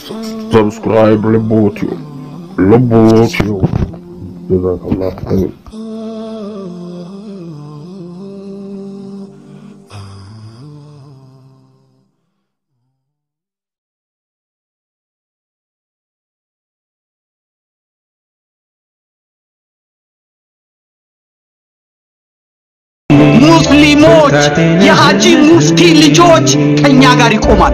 Subscribe Lebotio. Lebotio. Jazakallah khair. ሙስሊሞች የሀጂ ሙፍቲ ልጆች ከኛ ጋር ይቆማል።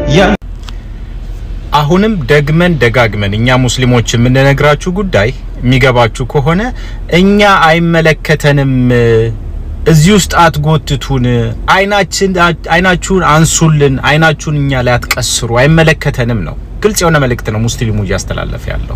አሁንም ደግመን ደጋግመን እኛ ሙስሊሞች የምንነግራችሁ ጉዳይ የሚገባችሁ ከሆነ እኛ አይመለከተንም፣ እዚህ ውስጥ አትጎትቱን፣ አይናችን አይናችሁን አንሱልን፣ አይናችሁን እኛ ላይ አትቀስሩ፣ አይመለከተንም ነው። ግልጽ የሆነ መልእክት ነው ሙስሊሙ እያስተላለፈ ያለው።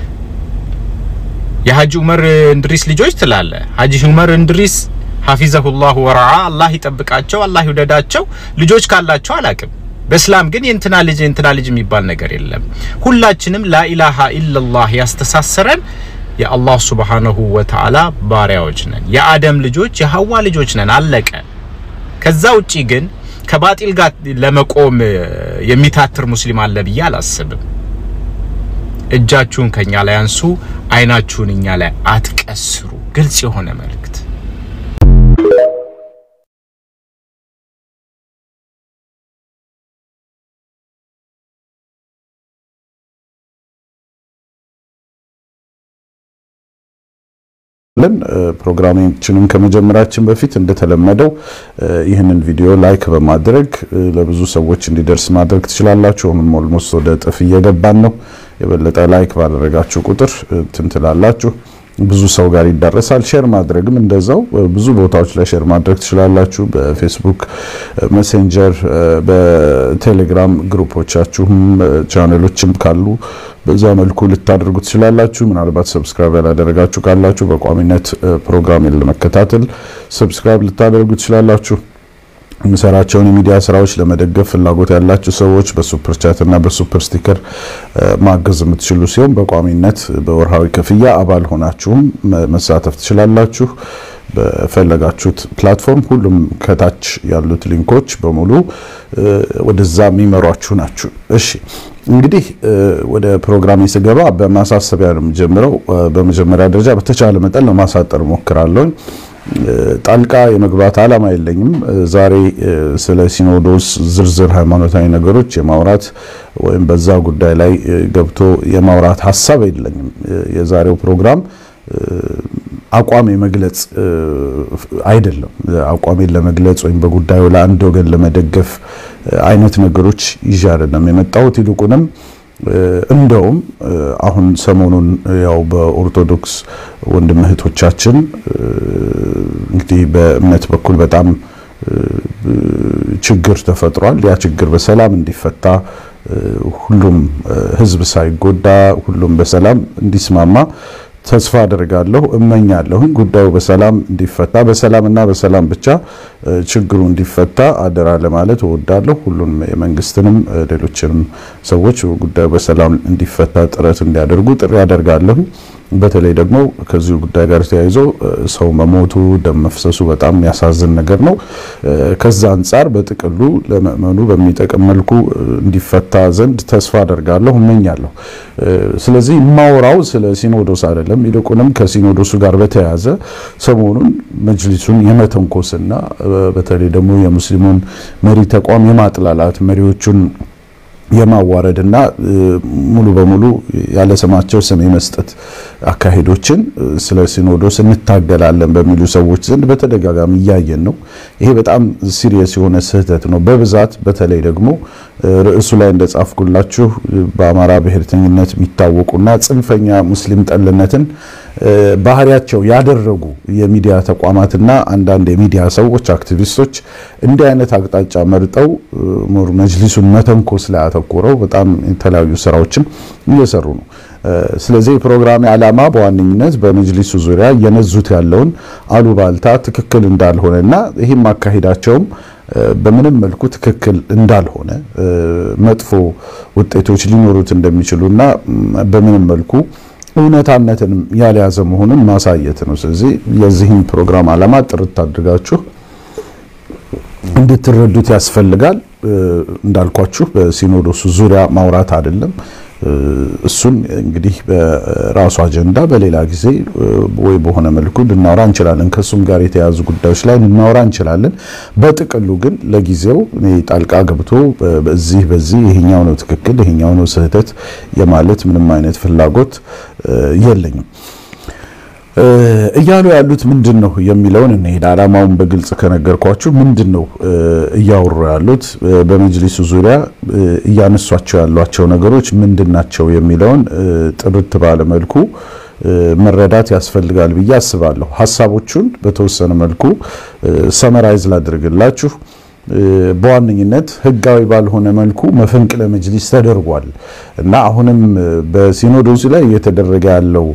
የሀጂ ዑመር እንድሪስ ልጆች ትላለ። ሀጂ ዑመር እንድሪስ ሀፊዘሁላሁ ወረዓ አላህ ይጠብቃቸው፣ አላህ ይውደዳቸው። ልጆች ካላቸው አላቅም። በእስላም ግን የእንትና ልጅ የእንትና ልጅ የሚባል ነገር የለም። ሁላችንም ላኢላሃ ኢለላህ ያስተሳሰረን የአላህ ሱብሓነሁ ወተዓላ ባሪያዎች ነን። የአደም ልጆች የሐዋ ልጆች ነን። አለቀ። ከዛ ውጪ ግን ከባጢል ጋር ለመቆም የሚታትር ሙስሊም አለ ብዬ አላስብም። እጃችሁን ከኛ ላይ አንሱ፣ አይናችሁን እኛ ላይ አትቀስሩ። ግልጽ የሆነ መልእክት ለን ፕሮግራማችንን ከመጀመራችን በፊት እንደተለመደው ይህንን ቪዲዮ ላይክ በማድረግ ለብዙ ሰዎች እንዲደርስ ማድረግ ትችላላችሁ። አሁንም ኦልሞስት ወደ እጥፍ እየገባን ነው። የበለጠ ላይክ ባደረጋችሁ ቁጥር እንትን ትላላችሁ፣ ብዙ ሰው ጋር ይዳረሳል። ሼር ማድረግም እንደዛው ብዙ ቦታዎች ላይ ሼር ማድረግ ትችላላችሁ። በፌስቡክ ሜሴንጀር፣ በቴሌግራም ግሩፖቻችሁም ቻነሎችም ካሉ በዛ መልኩ ልታደርጉ ትችላላችሁ። ምናልባት ሰብስክራይብ ያላደረጋችሁ ካላችሁ በቋሚነት ፕሮግራሜን ለመከታተል ሰብስክራይብ ልታደርጉ ትችላላችሁ። የምሰራቸውን የሚዲያ ስራዎች ለመደገፍ ፍላጎት ያላችሁ ሰዎች በሱፐር ቻት እና በሱፐር ስቲከር ማገዝ የምትችሉ ሲሆን በቋሚነት በወርሃዊ ክፍያ አባል ሆናችሁም መሳተፍ ትችላላችሁ። በፈለጋችሁት ፕላትፎርም ሁሉም ከታች ያሉት ሊንኮች በሙሉ ወደዛ የሚመሯችሁ ናችሁ። እሺ እንግዲህ ወደ ፕሮግራሜ ስገባ በማሳሰቢያ ነው የምጀምረው። በመጀመሪያ ደረጃ በተቻለ መጠን ለማሳጠር ሞክራለሁ። ጣልቃ የመግባት ዓላማ የለኝም። ዛሬ ስለ ሲኖዶስ ዝርዝር ሃይማኖታዊ ነገሮች የማውራት ወይም በዛ ጉዳይ ላይ ገብቶ የማውራት ሀሳብ የለኝም። የዛሬው ፕሮግራም አቋም የመግለጽ አይደለም። አቋሜን ለመግለጽ ወይም በጉዳዩ ለአንድ ወገን ለመደገፍ አይነት ነገሮች ይዤ አይደለም የመጣሁት። ይልቁንም እንደውም አሁን ሰሞኑን ያው በኦርቶዶክስ ወንድም እህቶቻችን እንግዲህ በእምነት በኩል በጣም ችግር ተፈጥሯል። ያ ችግር በሰላም እንዲፈታ ሁሉም ሕዝብ ሳይጎዳ ሁሉም በሰላም እንዲስማማ ተስፋ አደርጋለሁ፣ እመኛለሁኝ። ጉዳዩ በሰላም እንዲፈታ በሰላምና በሰላም ብቻ ችግሩ እንዲፈታ አደራ ለማለት እወዳለሁ። ሁሉም የመንግስትንም ሌሎችንም ሰዎች ጉዳዩ በሰላም እንዲፈታ ጥረት እንዲያደርጉ ጥሪ አደርጋለሁ። በተለይ ደግሞ ከዚሁ ጉዳይ ጋር ተያይዞ ሰው መሞቱ ደም መፍሰሱ በጣም የሚያሳዝን ነገር ነው። ከዛ አንጻር በጥቅሉ ለምእመኑ በሚጠቅም መልኩ እንዲፈታ ዘንድ ተስፋ አደርጋለሁ፣ እመኛለሁ። ስለዚህ የማወራው ስለ ሲኖዶስ አይደለም። ይልቁንም ከሲኖዶሱ ጋር በተያያዘ ሰሞኑን መጅሊሱን የመተንኮስና በተለይ ደግሞ የሙስሊሙን መሪ ተቋም የማጥላላት መሪዎቹን የማዋረድና ሙሉ በሙሉ ያለ ስማቸው ስም የመስጠት አካሄዶችን ስለ ሲኖዶስ እንታገላለን በሚሉ ሰዎች ዘንድ በተደጋጋሚ እያየን ነው። ይሄ በጣም ሲሪየስ የሆነ ስህተት ነው። በብዛት በተለይ ደግሞ ርዕሱ ላይ እንደጻፍኩላችሁ በአማራ ብሔርተኝነት የሚታወቁና ጽንፈኛ ሙስሊም ጠልነትን ባህሪያቸው ያደረጉ የሚዲያ ተቋማትና አንዳንድ የሚዲያ ሰዎች፣ አክቲቪስቶች እንዲህ አይነት አቅጣጫ መርጠው ሙር መጅሊሱን መተንኮስ ላይ አተኩረው በጣም የተለያዩ ስራዎችን እየሰሩ ነው። ስለዚህ የፕሮግራሜ ዓላማ በዋነኝነት በመጅሊሱ ዙሪያ እየነዙት ያለውን አሉባልታ ትክክል እንዳልሆነና ይህም አካሄዳቸውም በምንም መልኩ ትክክል እንዳልሆነ መጥፎ ውጤቶች ሊኖሩት እንደሚችሉና በምንም መልኩ እውነታነትንም ያልያዘ መሆኑን ማሳየት ነው። ስለዚህ የዚህን ፕሮግራም ዓላማ ጥርት አድርጋችሁ እንድትረዱት ያስፈልጋል። እንዳልኳችሁ በሲኖዶሱ ዙሪያ ማውራት አይደለም። እሱን እንግዲህ በራሱ አጀንዳ በሌላ ጊዜ ወይ በሆነ መልኩ ልናወራ እንችላለን። ከእሱም ጋር የተያዙ ጉዳዮች ላይ ልናወራ እንችላለን። በጥቅሉ ግን ለጊዜው እኔ ጣልቃ ገብቶ በዚህ በዚህ ይሄኛው ነው ትክክል፣ ይሄኛው ነው ስህተት የማለት ምንም አይነት ፍላጎት የለኝም። እያሉ ያሉት ምንድን ነው የሚለውን እንሄድ። ዓላማውን በግልጽ ከነገርኳችሁ ምንድን ነው እያወሩ ያሉት በመጅሊሱ ዙሪያ እያነሷቸው ያሏቸው ነገሮች ምንድን ናቸው የሚለውን ጥርት ባለ መልኩ መረዳት ያስፈልጋል ብዬ አስባለሁ። ሀሳቦቹን በተወሰነ መልኩ ሰመራይዝ ላድርግላችሁ። በዋነኝነት ህጋዊ ባልሆነ መልኩ መፈንቅለ መጅሊስ ተደርጓል እና አሁንም በሲኖዶሱ ላይ እየተደረገ ያለው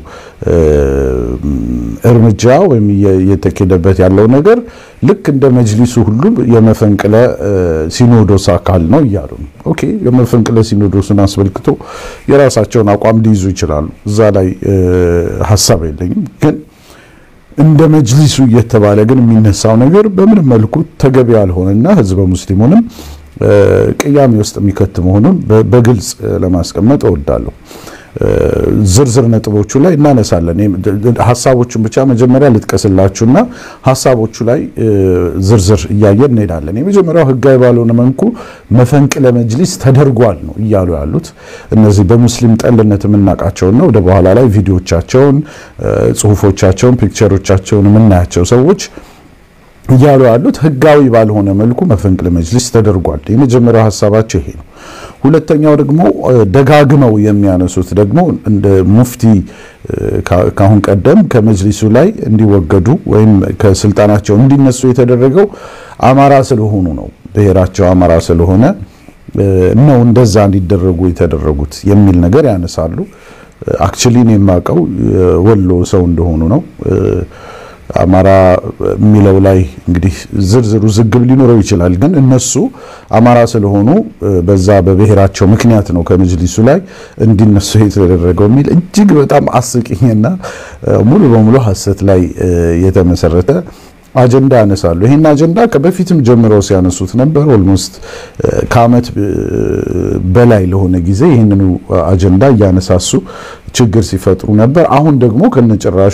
እርምጃ ወይም እየተኬደበት ያለው ነገር ልክ እንደ መጅሊሱ ሁሉ የመፈንቅለ ሲኖዶስ አካል ነው እያሉ ነው። ኦኬ የመፈንቅለ ሲኖዶሱን አስመልክቶ የራሳቸውን አቋም ሊይዙ ይችላሉ። እዛ ላይ ሀሳብ የለኝም ግን እንደ መጅሊሱ እየተባለ ግን የሚነሳው ነገር በምንም መልኩ ተገቢ ያልሆነና ህዝበ ሙስሊሙንም ቅያሜ ውስጥ የሚከት መሆኑን በግልጽ ለማስቀመጥ እወዳለሁ። ዝርዝር ነጥቦቹ ላይ እናነሳለን። ሀሳቦቹን ብቻ መጀመሪያ ልጥቀስላችሁና ሀሳቦቹ ላይ ዝርዝር እያየን እንሄዳለን። የመጀመሪያው ህጋዊ ባልሆነ መልኩ መፈንቅለ መጅሊስ ተደርጓል ነው እያሉ ያሉት እነዚህ በሙስሊም ጠልነት የምናውቃቸውና ወደ በኋላ ላይ ቪዲዮቻቸውን፣ ጽሁፎቻቸውን፣ ፒክቸሮቻቸውን የምናያቸው ሰዎች እያሉ ያሉት ህጋዊ ባልሆነ መልኩ መፈንቅለ መጅሊስ ተደርጓል። የመጀመሪያው ሀሳባቸው ይሄ ነው። ሁለተኛው ደግሞ ደጋግመው የሚያነሱት ደግሞ እንደ ሙፍቲ ካሁን ቀደም ከመጅሊሱ ላይ እንዲወገዱ ወይም ከስልጣናቸው እንዲነሱ የተደረገው አማራ ስለሆኑ ነው፣ ብሔራቸው አማራ ስለሆነ ነው እንደዛ እንዲደረጉ የተደረጉት የሚል ነገር ያነሳሉ። አክቹሊ እኔ የማውቀው ወሎ ሰው እንደሆኑ ነው። አማራ የሚለው ላይ እንግዲህ ዝርዝሩ ዝግብ ሊኖረው ይችላል። ግን እነሱ አማራ ስለሆኑ በዛ በብሔራቸው ምክንያት ነው ከመጅሊሱ ላይ እንዲነሱ የተደረገው የሚል እጅግ በጣም አስቂኝና ሙሉ በሙሉ ሐሰት ላይ የተመሰረተ አጀንዳ ያነሳሉ። ይህን አጀንዳ ከበፊትም ጀምረው ሲያነሱት ነበር። ኦልሞስት ከዓመት በላይ ለሆነ ጊዜ ይህንኑ አጀንዳ እያነሳሱ ችግር ሲፈጥሩ ነበር። አሁን ደግሞ ከነጭራሹ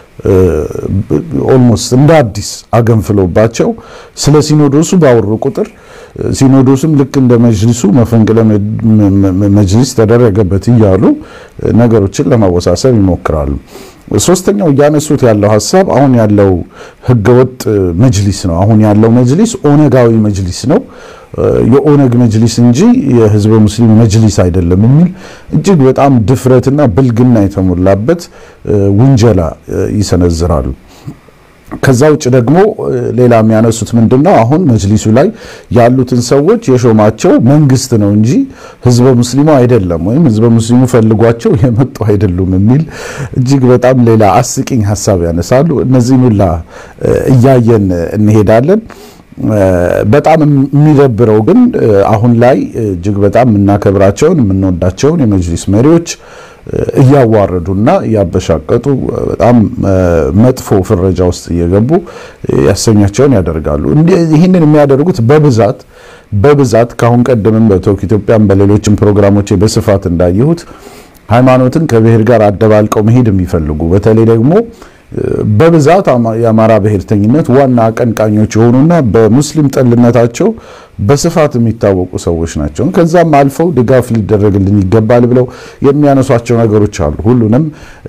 ኦልሞስት እንደ አዲስ አገንፍለውባቸው ስለ ሲኖዶሱ ባወሩ ቁጥር ሲኖዶሱም ልክ እንደ መጅሊሱ መፈንቅለ መጅሊስ ተደረገበት እያሉ ነገሮችን ለማወሳሰብ ይሞክራሉ። ሶስተኛው እያነሱት ያለው ሀሳብ አሁን ያለው ህገወጥ መጅሊስ ነው። አሁን ያለው መጅሊስ ኦነጋዊ መጅሊስ ነው፣ የኦነግ መጅሊስ እንጂ የህዝበ ሙስሊም መጅሊስ አይደለም የሚል እጅግ በጣም ድፍረትና ብልግና የተሞላበት ውንጀላ ይሰነዝራሉ። ከዛ ውጭ ደግሞ ሌላ የሚያነሱት ምንድነው? አሁን መጅሊሱ ላይ ያሉትን ሰዎች የሾማቸው መንግስት ነው እንጂ ህዝበ ሙስሊሙ አይደለም፣ ወይም ህዝበ ሙስሊሙ ፈልጓቸው የመጡ አይደሉም የሚል እጅግ በጣም ሌላ አስቂኝ ሀሳብ ያነሳሉ። እነዚህን ሁላ እያየን እንሄዳለን። በጣም የሚደብረው ግን አሁን ላይ እጅግ በጣም የምናከብራቸውን የምንወዳቸውን የመጅሊስ መሪዎች እያዋረዱና እያበሻቀጡ በጣም መጥፎ ፍረጃ ውስጥ እየገቡ ያሰኛቸውን ያደርጋሉ። ይህንን የሚያደርጉት በብዛት በብዛት ከአሁን ቀደምም በቶክ ኢትዮጵያም በሌሎችም ፕሮግራሞች በስፋት እንዳየሁት ሃይማኖትን ከብሔር ጋር አደባልቀው መሄድ የሚፈልጉ በተለይ ደግሞ በብዛት የአማራ ብሔርተኝነት ዋና አቀንቃኞች የሆኑና በሙስሊም ጠልነታቸው በስፋት የሚታወቁ ሰዎች ናቸው። ከዛም አልፈው ድጋፍ ሊደረግልን ይገባል ብለው የሚያነሷቸው ነገሮች አሉ። ሁሉንም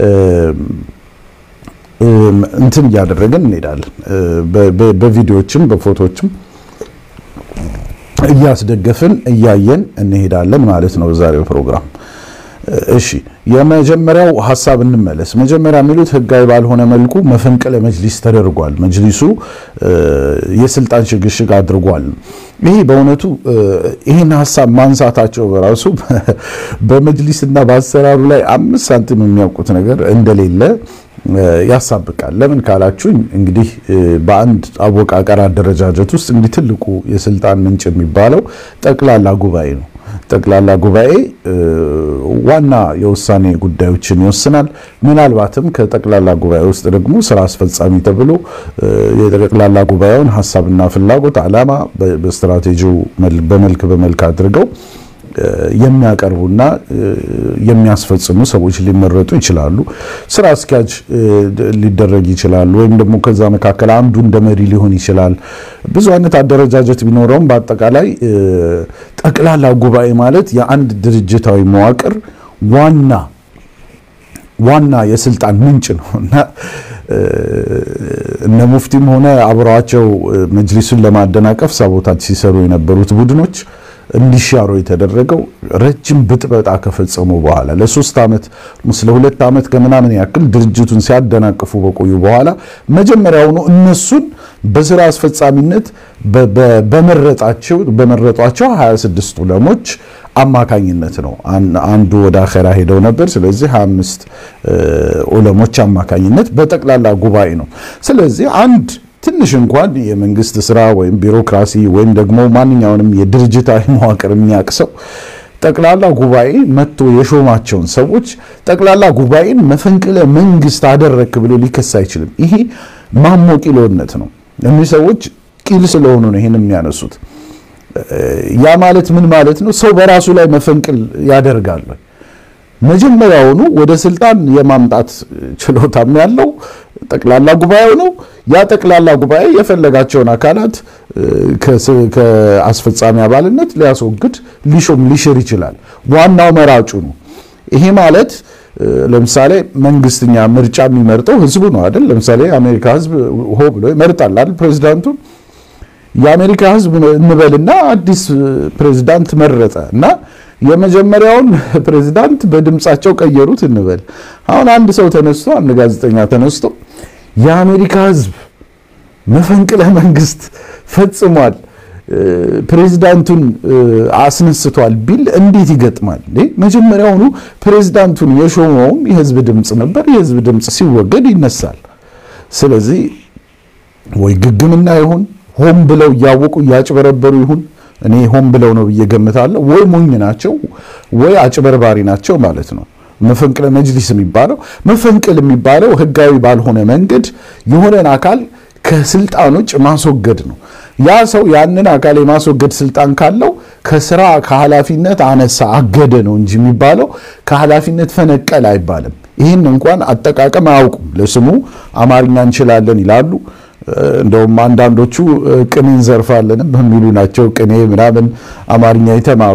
እንትን እያደረግን እንሄዳለን። በቪዲዮዎችም በፎቶዎችም እያስደገፍን እያየን እንሄዳለን ማለት ነው በዛሬው ፕሮግራም። እሺ የመጀመሪያው ሀሳብ እንመለስ። መጀመሪያ የሚሉት ህጋዊ ባልሆነ መልኩ መፈንቅለ መጅሊስ ተደርጓል፣ መጅሊሱ የስልጣን ሽግሽግ አድርጓል። ይሄ በእውነቱ ይህን ሀሳብ ማንሳታቸው በራሱ በመጅሊስና በአሰራሩ ላይ አምስት ሳንቲም የሚያውቁት ነገር እንደሌለ ያሳብቃል። ለምን ካላችሁኝ እንግዲህ በአንድ አወቃቀር አደረጃጀት ውስጥ እንግዲህ ትልቁ የስልጣን ምንጭ የሚባለው ጠቅላላ ጉባኤ ነው። ጠቅላላ ጉባኤ ዋና የውሳኔ ጉዳዮችን ይወስናል። ምናልባትም ከጠቅላላ ጉባኤ ውስጥ ደግሞ ስራ አስፈጻሚ ተብሎ የጠቅላላ ጉባኤውን ሀሳብና ፍላጎት፣ ዓላማ በስትራቴጂው በመልክ በመልክ አድርገው የሚያቀርቡና የሚያስፈጽሙ ሰዎች ሊመረጡ ይችላሉ። ስራ አስኪያጅ ሊደረግ ይችላል። ወይም ደግሞ ከዛ መካከል አንዱ እንደ መሪ ሊሆን ይችላል። ብዙ አይነት አደረጃጀት ቢኖረውም በአጠቃላይ ጠቅላላ ጉባኤ ማለት የአንድ ድርጅታዊ መዋቅር ዋና ዋና የስልጣን ምንጭ ነው እና እነ ሙፍቲም ሆነ አብረዋቸው መጅሊሱን ለማደናቀፍ ሳቦታጅ ሲሰሩ የነበሩት ቡድኖች እንዲሻሩ የተደረገው ረጅም ብጥበጣ ከፈጸሙ በኋላ ለሶስት ዓመት ለሁለት ዓመት ከምናምን ያክል ድርጅቱን ሲያደናቅፉ በቆዩ በኋላ መጀመሪያውኑ እነሱን በስራ አስፈጻሚነት በመረጣቸው በመረጧቸው 26 ዑለሞች አማካኝነት ነው። አንዱ ወደ አኼራ ሄደው ነበር። ስለዚህ 25 ዑለሞች አማካኝነት በጠቅላላ ጉባኤ ነው። ስለዚህ አንድ ትንሽ እንኳን የመንግስት ስራ ወይም ቢሮክራሲ ወይም ደግሞ ማንኛውንም የድርጅታዊ መዋቅር የሚያቅሰው ጠቅላላ ጉባኤ መጥቶ የሾማቸውን ሰዎች ጠቅላላ ጉባኤን መፈንቅለ መንግስት አደረክ ብሎ ሊከስ አይችልም። ይሄ ማሞ ቂሎነት ነው። እኒህ ሰዎች ቂል ስለሆኑ ነው ይህን የሚያነሱት። ያ ማለት ምን ማለት ነው? ሰው በራሱ ላይ መፈንቅል ያደርጋል። መጀመሪያውኑ ወደ ስልጣን የማምጣት ችሎታም ያለው ጠቅላላ ጉባኤው ነው። ያ ጠቅላላ ጉባኤ የፈለጋቸውን አካላት ከአስፈጻሚ አባልነት ሊያስወግድ፣ ሊሾም፣ ሊሽር ይችላል። ዋናው መራጩ ነው። ይሄ ማለት ለምሳሌ መንግስትኛ ምርጫ የሚመርጠው ህዝቡ ነው አይደል? ለምሳሌ የአሜሪካ ህዝብ ሆ ብሎ ይመርጣል አይደል ፕሬዚዳንቱን የአሜሪካ ህዝብ እንበልና አዲስ ፕሬዝዳንት መረጠ እና የመጀመሪያውን ፕሬዝዳንት በድምጻቸው ቀየሩት እንበል። አሁን አንድ ሰው ተነስቶ አንድ ጋዜጠኛ ተነስቶ የአሜሪካ ህዝብ መፈንቅለ መንግስት ፈጽሟል፣ ፕሬዝዳንቱን አስነስቷል ቢል እንዴት ይገጥማል? መጀመሪያውኑ ፕሬዝዳንቱን የሾመውም የህዝብ ድምፅ ነበር። የህዝብ ድምፅ ሲወገድ ይነሳል። ስለዚህ ወይ ግግምና ይሁን ሆን ብለው እያወቁ እያጭበረበሩ ይሁን እኔ ሆን ብለው ነው ብዬ ገምታለሁ። ወይ ሞኝ ናቸው ወይ አጭበርባሪ ናቸው ማለት ነው። መፈንቅለ መጅሊስ የሚባለው መፈንቅል የሚባለው ህጋዊ ባልሆነ መንገድ የሆነን አካል ከስልጣን ውጭ ማስወገድ ነው። ያ ሰው ያንን አካል የማስወገድ ስልጣን ካለው ከስራ ከኃላፊነት አነሳ አገደ ነው እንጂ የሚባለው ከኃላፊነት ፈነቀል አይባልም። ይህን እንኳን አጠቃቀም አያውቁም። ለስሙ አማርኛ እንችላለን ይላሉ። እንደውም አንዳንዶቹ ቅኔ እንዘርፋለን በሚሉ ናቸው። ቅኔ ምናምን አማርኛ የተማሩ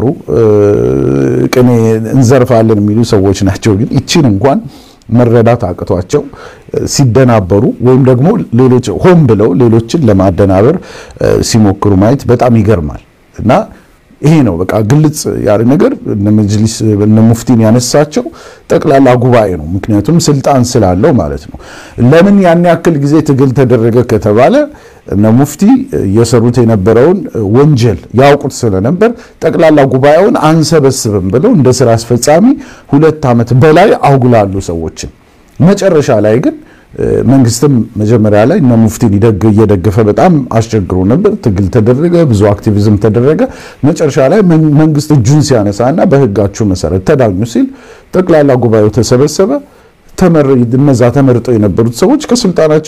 ቅኔ እንዘርፋለን የሚሉ ሰዎች ናቸው። ግን ይችን እንኳን መረዳት አቅቷቸው ሲደናበሩ ወይም ደግሞ ሌሎች ሆን ብለው ሌሎችን ለማደናበር ሲሞክሩ ማየት በጣም ይገርማል እና ይሄ ነው በቃ ግልጽ ያለ ነገር እነ መጅሊስ እነ ሙፍቲን ያነሳቸው ጠቅላላ ጉባኤ ነው። ምክንያቱም ስልጣን ስላለው ማለት ነው። ለምን ያን ያክል ጊዜ ትግል ተደረገ ከተባለ እነ ሙፍቲ እየሰሩት የነበረውን ወንጀል ያውቁት ስለነበር ጠቅላላ ጉባኤውን አንሰበስብም ብለው እንደ ስራ አስፈጻሚ ሁለት ዓመት በላይ አውግላሉ ሰዎችን። መጨረሻ ላይ ግን መንግስትም መጀመሪያ ላይ እነ ሙፍቲን እየደገፈ በጣም አስቸግሮ ነበር። ትግል ተደረገ፣ ብዙ አክቲቪዝም ተደረገ። መጨረሻ ላይ መንግስት እጁን ሲያነሳና በህጋችሁ መሰረት ተዳኙ ሲል ጠቅላላ ጉባኤው ተሰበሰበ። እነዛ ተመርጠው የነበሩት ሰዎች ከስልጣናቸው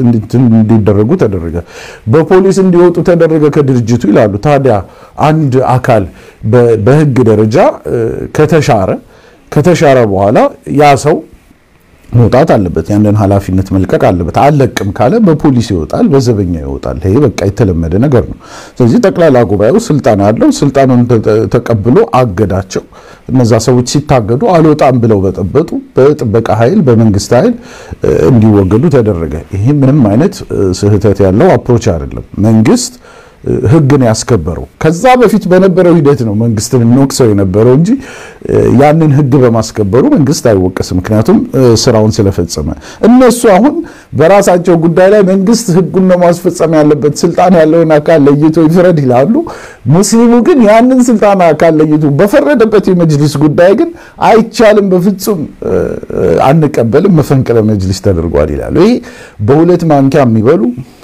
እንዲደረጉ ተደረገ። በፖሊስ እንዲወጡ ተደረገ ከድርጅቱ ይላሉ። ታዲያ አንድ አካል በህግ ደረጃ ከተሻረ ከተሻረ በኋላ ያ ሰው መውጣት አለበት። ያንን ኃላፊነት መልቀቅ አለበት። አለቅም ካለ በፖሊስ ይወጣል፣ በዘበኛ ይወጣል። ይሄ በቃ የተለመደ ነገር ነው። ስለዚህ ጠቅላላ ጉባኤው ስልጣን አለው። ስልጣኑን ተቀብሎ አገዳቸው። እነዛ ሰዎች ሲታገዱ አልወጣም ብለው በጠበጡ በጥበቃ ኃይል በመንግስት ኃይል እንዲወገዱ ተደረገ። ይሄ ምንም አይነት ስህተት ያለው አፕሮች አይደለም። መንግስት ህግን ያስከበረው ከዛ በፊት በነበረው ሂደት ነው መንግስትን እንወቅሰው የነበረው እንጂ ያንን ህግ በማስከበሩ መንግስት አይወቀስም። ምክንያቱም ስራውን ስለፈጸመ። እነሱ አሁን በራሳቸው ጉዳይ ላይ መንግስት ህጉን ነው ማስፈጸም ያለበት፣ ስልጣን ያለውን አካል ለይቶ ይፍረድ ይላሉ። ሙስሊሙ ግን ያንን ስልጣን አካል ለይቶ በፈረደበት የመጅሊስ ጉዳይ ግን አይቻልም፣ በፍጹም አንቀበልም፣ መፈንቅለ መጅሊስ ተደርጓል ይላሉ። ይሄ በሁለት ማንኪያ የሚበሉ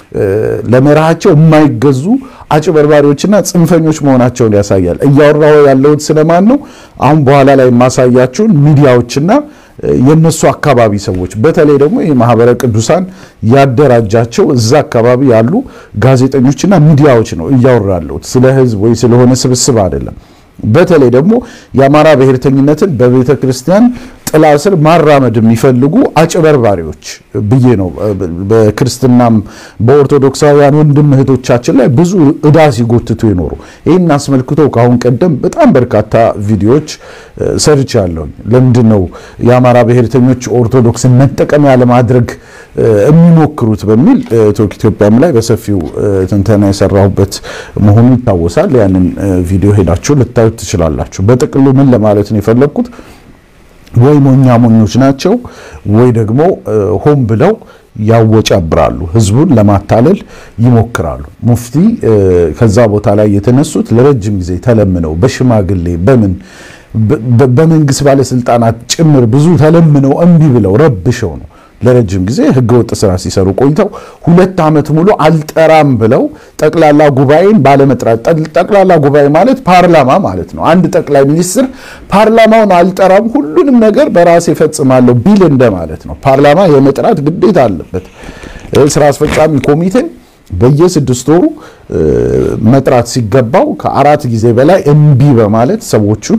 ለመርሃቸው የማይገዙ አጭበርባሪዎችና ጽንፈኞች መሆናቸውን ያሳያል። እያወራሁ ያለሁት ስለማን ነው? አሁን በኋላ ላይ የማሳያችሁን ሚዲያዎችና የነሱ አካባቢ ሰዎች በተለይ ደግሞ የማህበረ ቅዱሳን ያደራጃቸው እዛ አካባቢ ያሉ ጋዜጠኞችና ሚዲያዎች ነው እያወራ ያለሁት። ስለ ህዝብ ወይ ስለሆነ ስብስብ አይደለም። በተለይ ደግሞ የአማራ ብሔርተኝነትን በቤተ ክርስቲያን ጥላ ስር ማራመድ የሚፈልጉ አጭበርባሪዎች ብዬ ነው። በክርስትናም በኦርቶዶክሳውያን ወንድም እህቶቻችን ላይ ብዙ እዳ ሲጎትቱ የኖሩ ይህን አስመልክቶ ከአሁን ቀደም በጣም በርካታ ቪዲዮዎች ሰርች ያለውኝ ለምንድን ነው የአማራ ብሔርተኞች ኦርቶዶክስን መጠቀሚያ ለማድረግ የሚሞክሩት በሚል ቶክ ኢትዮጵያም ላይ በሰፊው ትንተና የሰራሁበት መሆኑ ይታወሳል። ያንን ቪዲዮ ሄዳችሁ ልታዩት ትችላላችሁ። በጥቅሉ ምን ለማለት ነው የፈለግኩት ወይ ሞኛ ሞኞች ናቸው ወይ ደግሞ ሆን ብለው ያወጫብራሉ፣ ህዝቡን ለማታለል ይሞክራሉ። ሙፍቲ ከዛ ቦታ ላይ የተነሱት ለረጅም ጊዜ ተለምነው በሽማግሌ በምን በመንግስት ባለስልጣናት ጭምር ብዙ ተለምነው እምቢ ብለው ረብሸው ነው ለረጅም ጊዜ ህገወጥ ስራ ሲሰሩ ቆይተው ሁለት ዓመት ሙሉ አልጠራም ብለው ጠቅላላ ጉባኤን ባለመጥራት ጠቅላላ ጉባኤ ማለት ፓርላማ ማለት ነው። አንድ ጠቅላይ ሚኒስትር ፓርላማውን አልጠራም ሁሉንም ነገር በራሴ እፈጽማለሁ ቢል እንደማለት ነው። ፓርላማ የመጥራት ግዴታ አለበት። ስራ አስፈጻሚ ኮሚቴን በየስድስት ወሩ መጥራት ሲገባው ከአራት ጊዜ በላይ እምቢ በማለት ሰዎቹን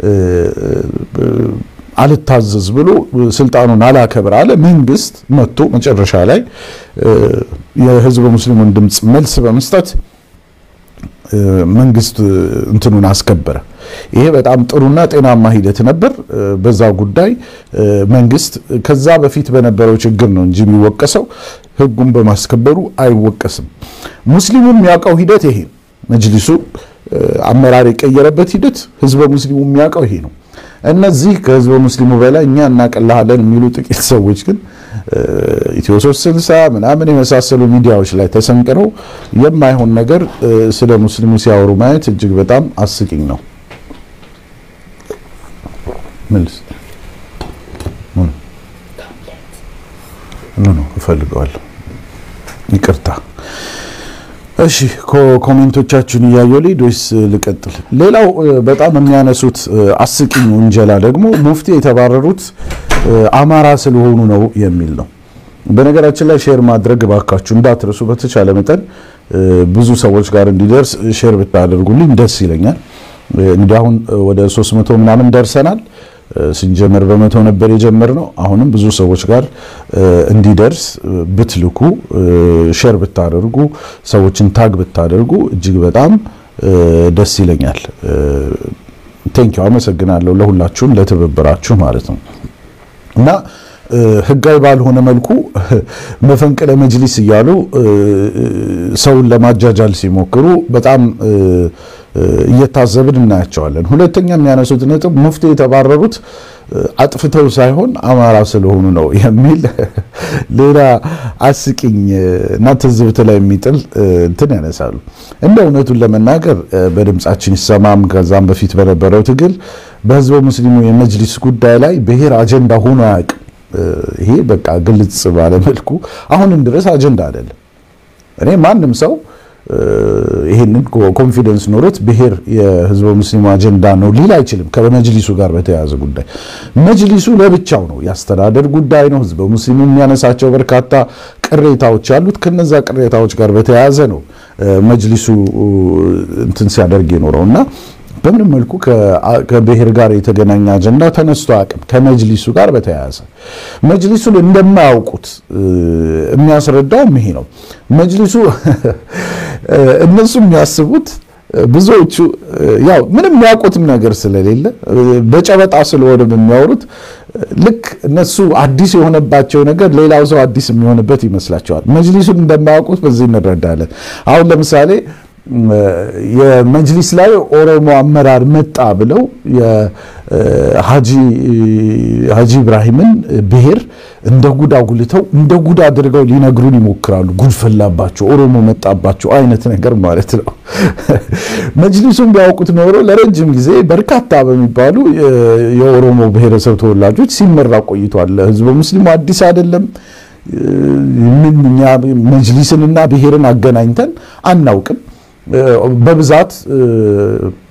አልታዘዝ ብሎ ስልጣኑን አላከብር አለ። መንግስት መጥቶ መጨረሻ ላይ የህዝበ ሙስሊሙን ድምፅ መልስ በመስጠት መንግስት እንትኑን አስከበረ። ይሄ በጣም ጥሩና ጤናማ ሂደት ነበር። በዛ ጉዳይ መንግስት ከዛ በፊት በነበረው ችግር ነው እንጂ የሚወቀሰው ህጉን በማስከበሩ አይወቀስም። ሙስሊሙ የሚያውቀው ሂደት ይሄ መጅሊሱ አመራር የቀየረበት ሂደት ህዝበ ሙስሊሙ የሚያውቀው ይሄ ነው። እነዚህ ከህዝበ ሙስሊሙ በላይ እኛ እናቀላሃለን የሚሉ ጥቂት ሰዎች ግን ኢትዮ ሶስት ስልሳ ምናምን የመሳሰሉ ሚዲያዎች ላይ ተሰንቅረው የማይሆን ነገር ስለ ሙስሊሙ ሲያወሩ ማየት እጅግ በጣም አስቂኝ ነው። መልስ ነው እፈልገዋለሁ። ይቅርታ እሺ ኮሜንቶቻችሁን እያየሁ ልሂድ ወይስ ልቀጥል? ሌላው በጣም የሚያነሱት አስቂኝ ውንጀላ ደግሞ ሙፍቲ የተባረሩት አማራ ስለሆኑ ነው የሚል ነው። በነገራችን ላይ ሼር ማድረግ እባካችሁ እንዳትረሱ። በተቻለ መጠን ብዙ ሰዎች ጋር እንዲደርስ ሼር ብታደርጉልኝ ደስ ይለኛል። እንግዲህ አሁን ወደ 300 ምናምን ደርሰናል። ስንጀምር በመቶ ነበር የጀመርነው። አሁንም ብዙ ሰዎች ጋር እንዲደርስ ብትልኩ ሼር ብታደርጉ ሰዎችን ታግ ብታደርጉ እጅግ በጣም ደስ ይለኛል። ቴንኪው አመሰግናለሁ ለሁላችሁም ለትብብራችሁ ማለት ነው እና ህጋዊ ባልሆነ መልኩ መፈንቅለ መጅሊስ እያሉ ሰውን ለማጃጃል ሲሞክሩ በጣም እየታዘብን እናያቸዋለን። ሁለተኛ የሚያነሱት ነጥብ ሙፍቲ የተባረሩት አጥፍተው ሳይሆን አማራ ስለሆኑ ነው የሚል ሌላ አስቂኝ እና ትዝብት ላይ የሚጥል እንትን ያነሳሉ። እንደ እውነቱን ለመናገር በድምፃችን ይሰማም ከዛም በፊት በነበረው ትግል በህዝበ ሙስሊሙ የመጅሊስ ጉዳይ ላይ ብሔር አጀንዳ ሆኖ አያውቅም። ይሄ በቃ ግልጽ ባለመልኩ አሁንም ድረስ አጀንዳ አይደለም። እኔ ማንም ሰው ይሄንን ኮንፊደንስ ኖሮት ብሔር የህዝበ ሙስሊሙ አጀንዳ ነው ሊል አይችልም። ከመጅሊሱ ጋር በተያያዘ ጉዳይ መጅሊሱ ለብቻው ነው፣ የአስተዳደር ጉዳይ ነው። ህዝበ ሙስሊሙ የሚያነሳቸው በርካታ ቅሬታዎች አሉት። ከነዛ ቅሬታዎች ጋር በተያያዘ ነው መጅሊሱ እንትን ሲያደርግ የኖረው እና በምንም መልኩ ከብሔር ጋር የተገናኘ አጀንዳ ተነስቶ አቅም ከመጅሊሱ ጋር በተያያዘ መጅሊሱን እንደማያውቁት የሚያስረዳውም ይሄ ነው። መጅሊሱ እነሱ የሚያስቡት ብዙዎቹ ያው ምንም የሚያውቁትም ነገር ስለሌለ በጨበጣ ስለሆነ የሚያወሩት ልክ እነሱ አዲስ የሆነባቸው ነገር ሌላው ሰው አዲስ የሚሆንበት ይመስላቸዋል። መጅሊሱን እንደማያውቁት በዚህ እንረዳለን። አሁን ለምሳሌ የመጅሊስ ላይ ኦሮሞ አመራር መጣ ብለው የሀጂ ኢብራሂምን ብሔር እንደ ጉድ አጉልተው እንደ ጉድ አድርገው ሊነግሩን ይሞክራሉ። ጉድ ፈላባቸው፣ ኦሮሞ መጣባቸው አይነት ነገር ማለት ነው። መጅሊሱን ቢያውቁት ኖሮ ለረጅም ጊዜ በርካታ በሚባሉ የኦሮሞ ብሔረሰብ ተወላጆች ሲመራ ቆይቷል። ህዝበ ሙስሊሙ አዲስ አይደለም። ምን እኛ መጅሊስንና ብሔርን አገናኝተን አናውቅም። በብዛት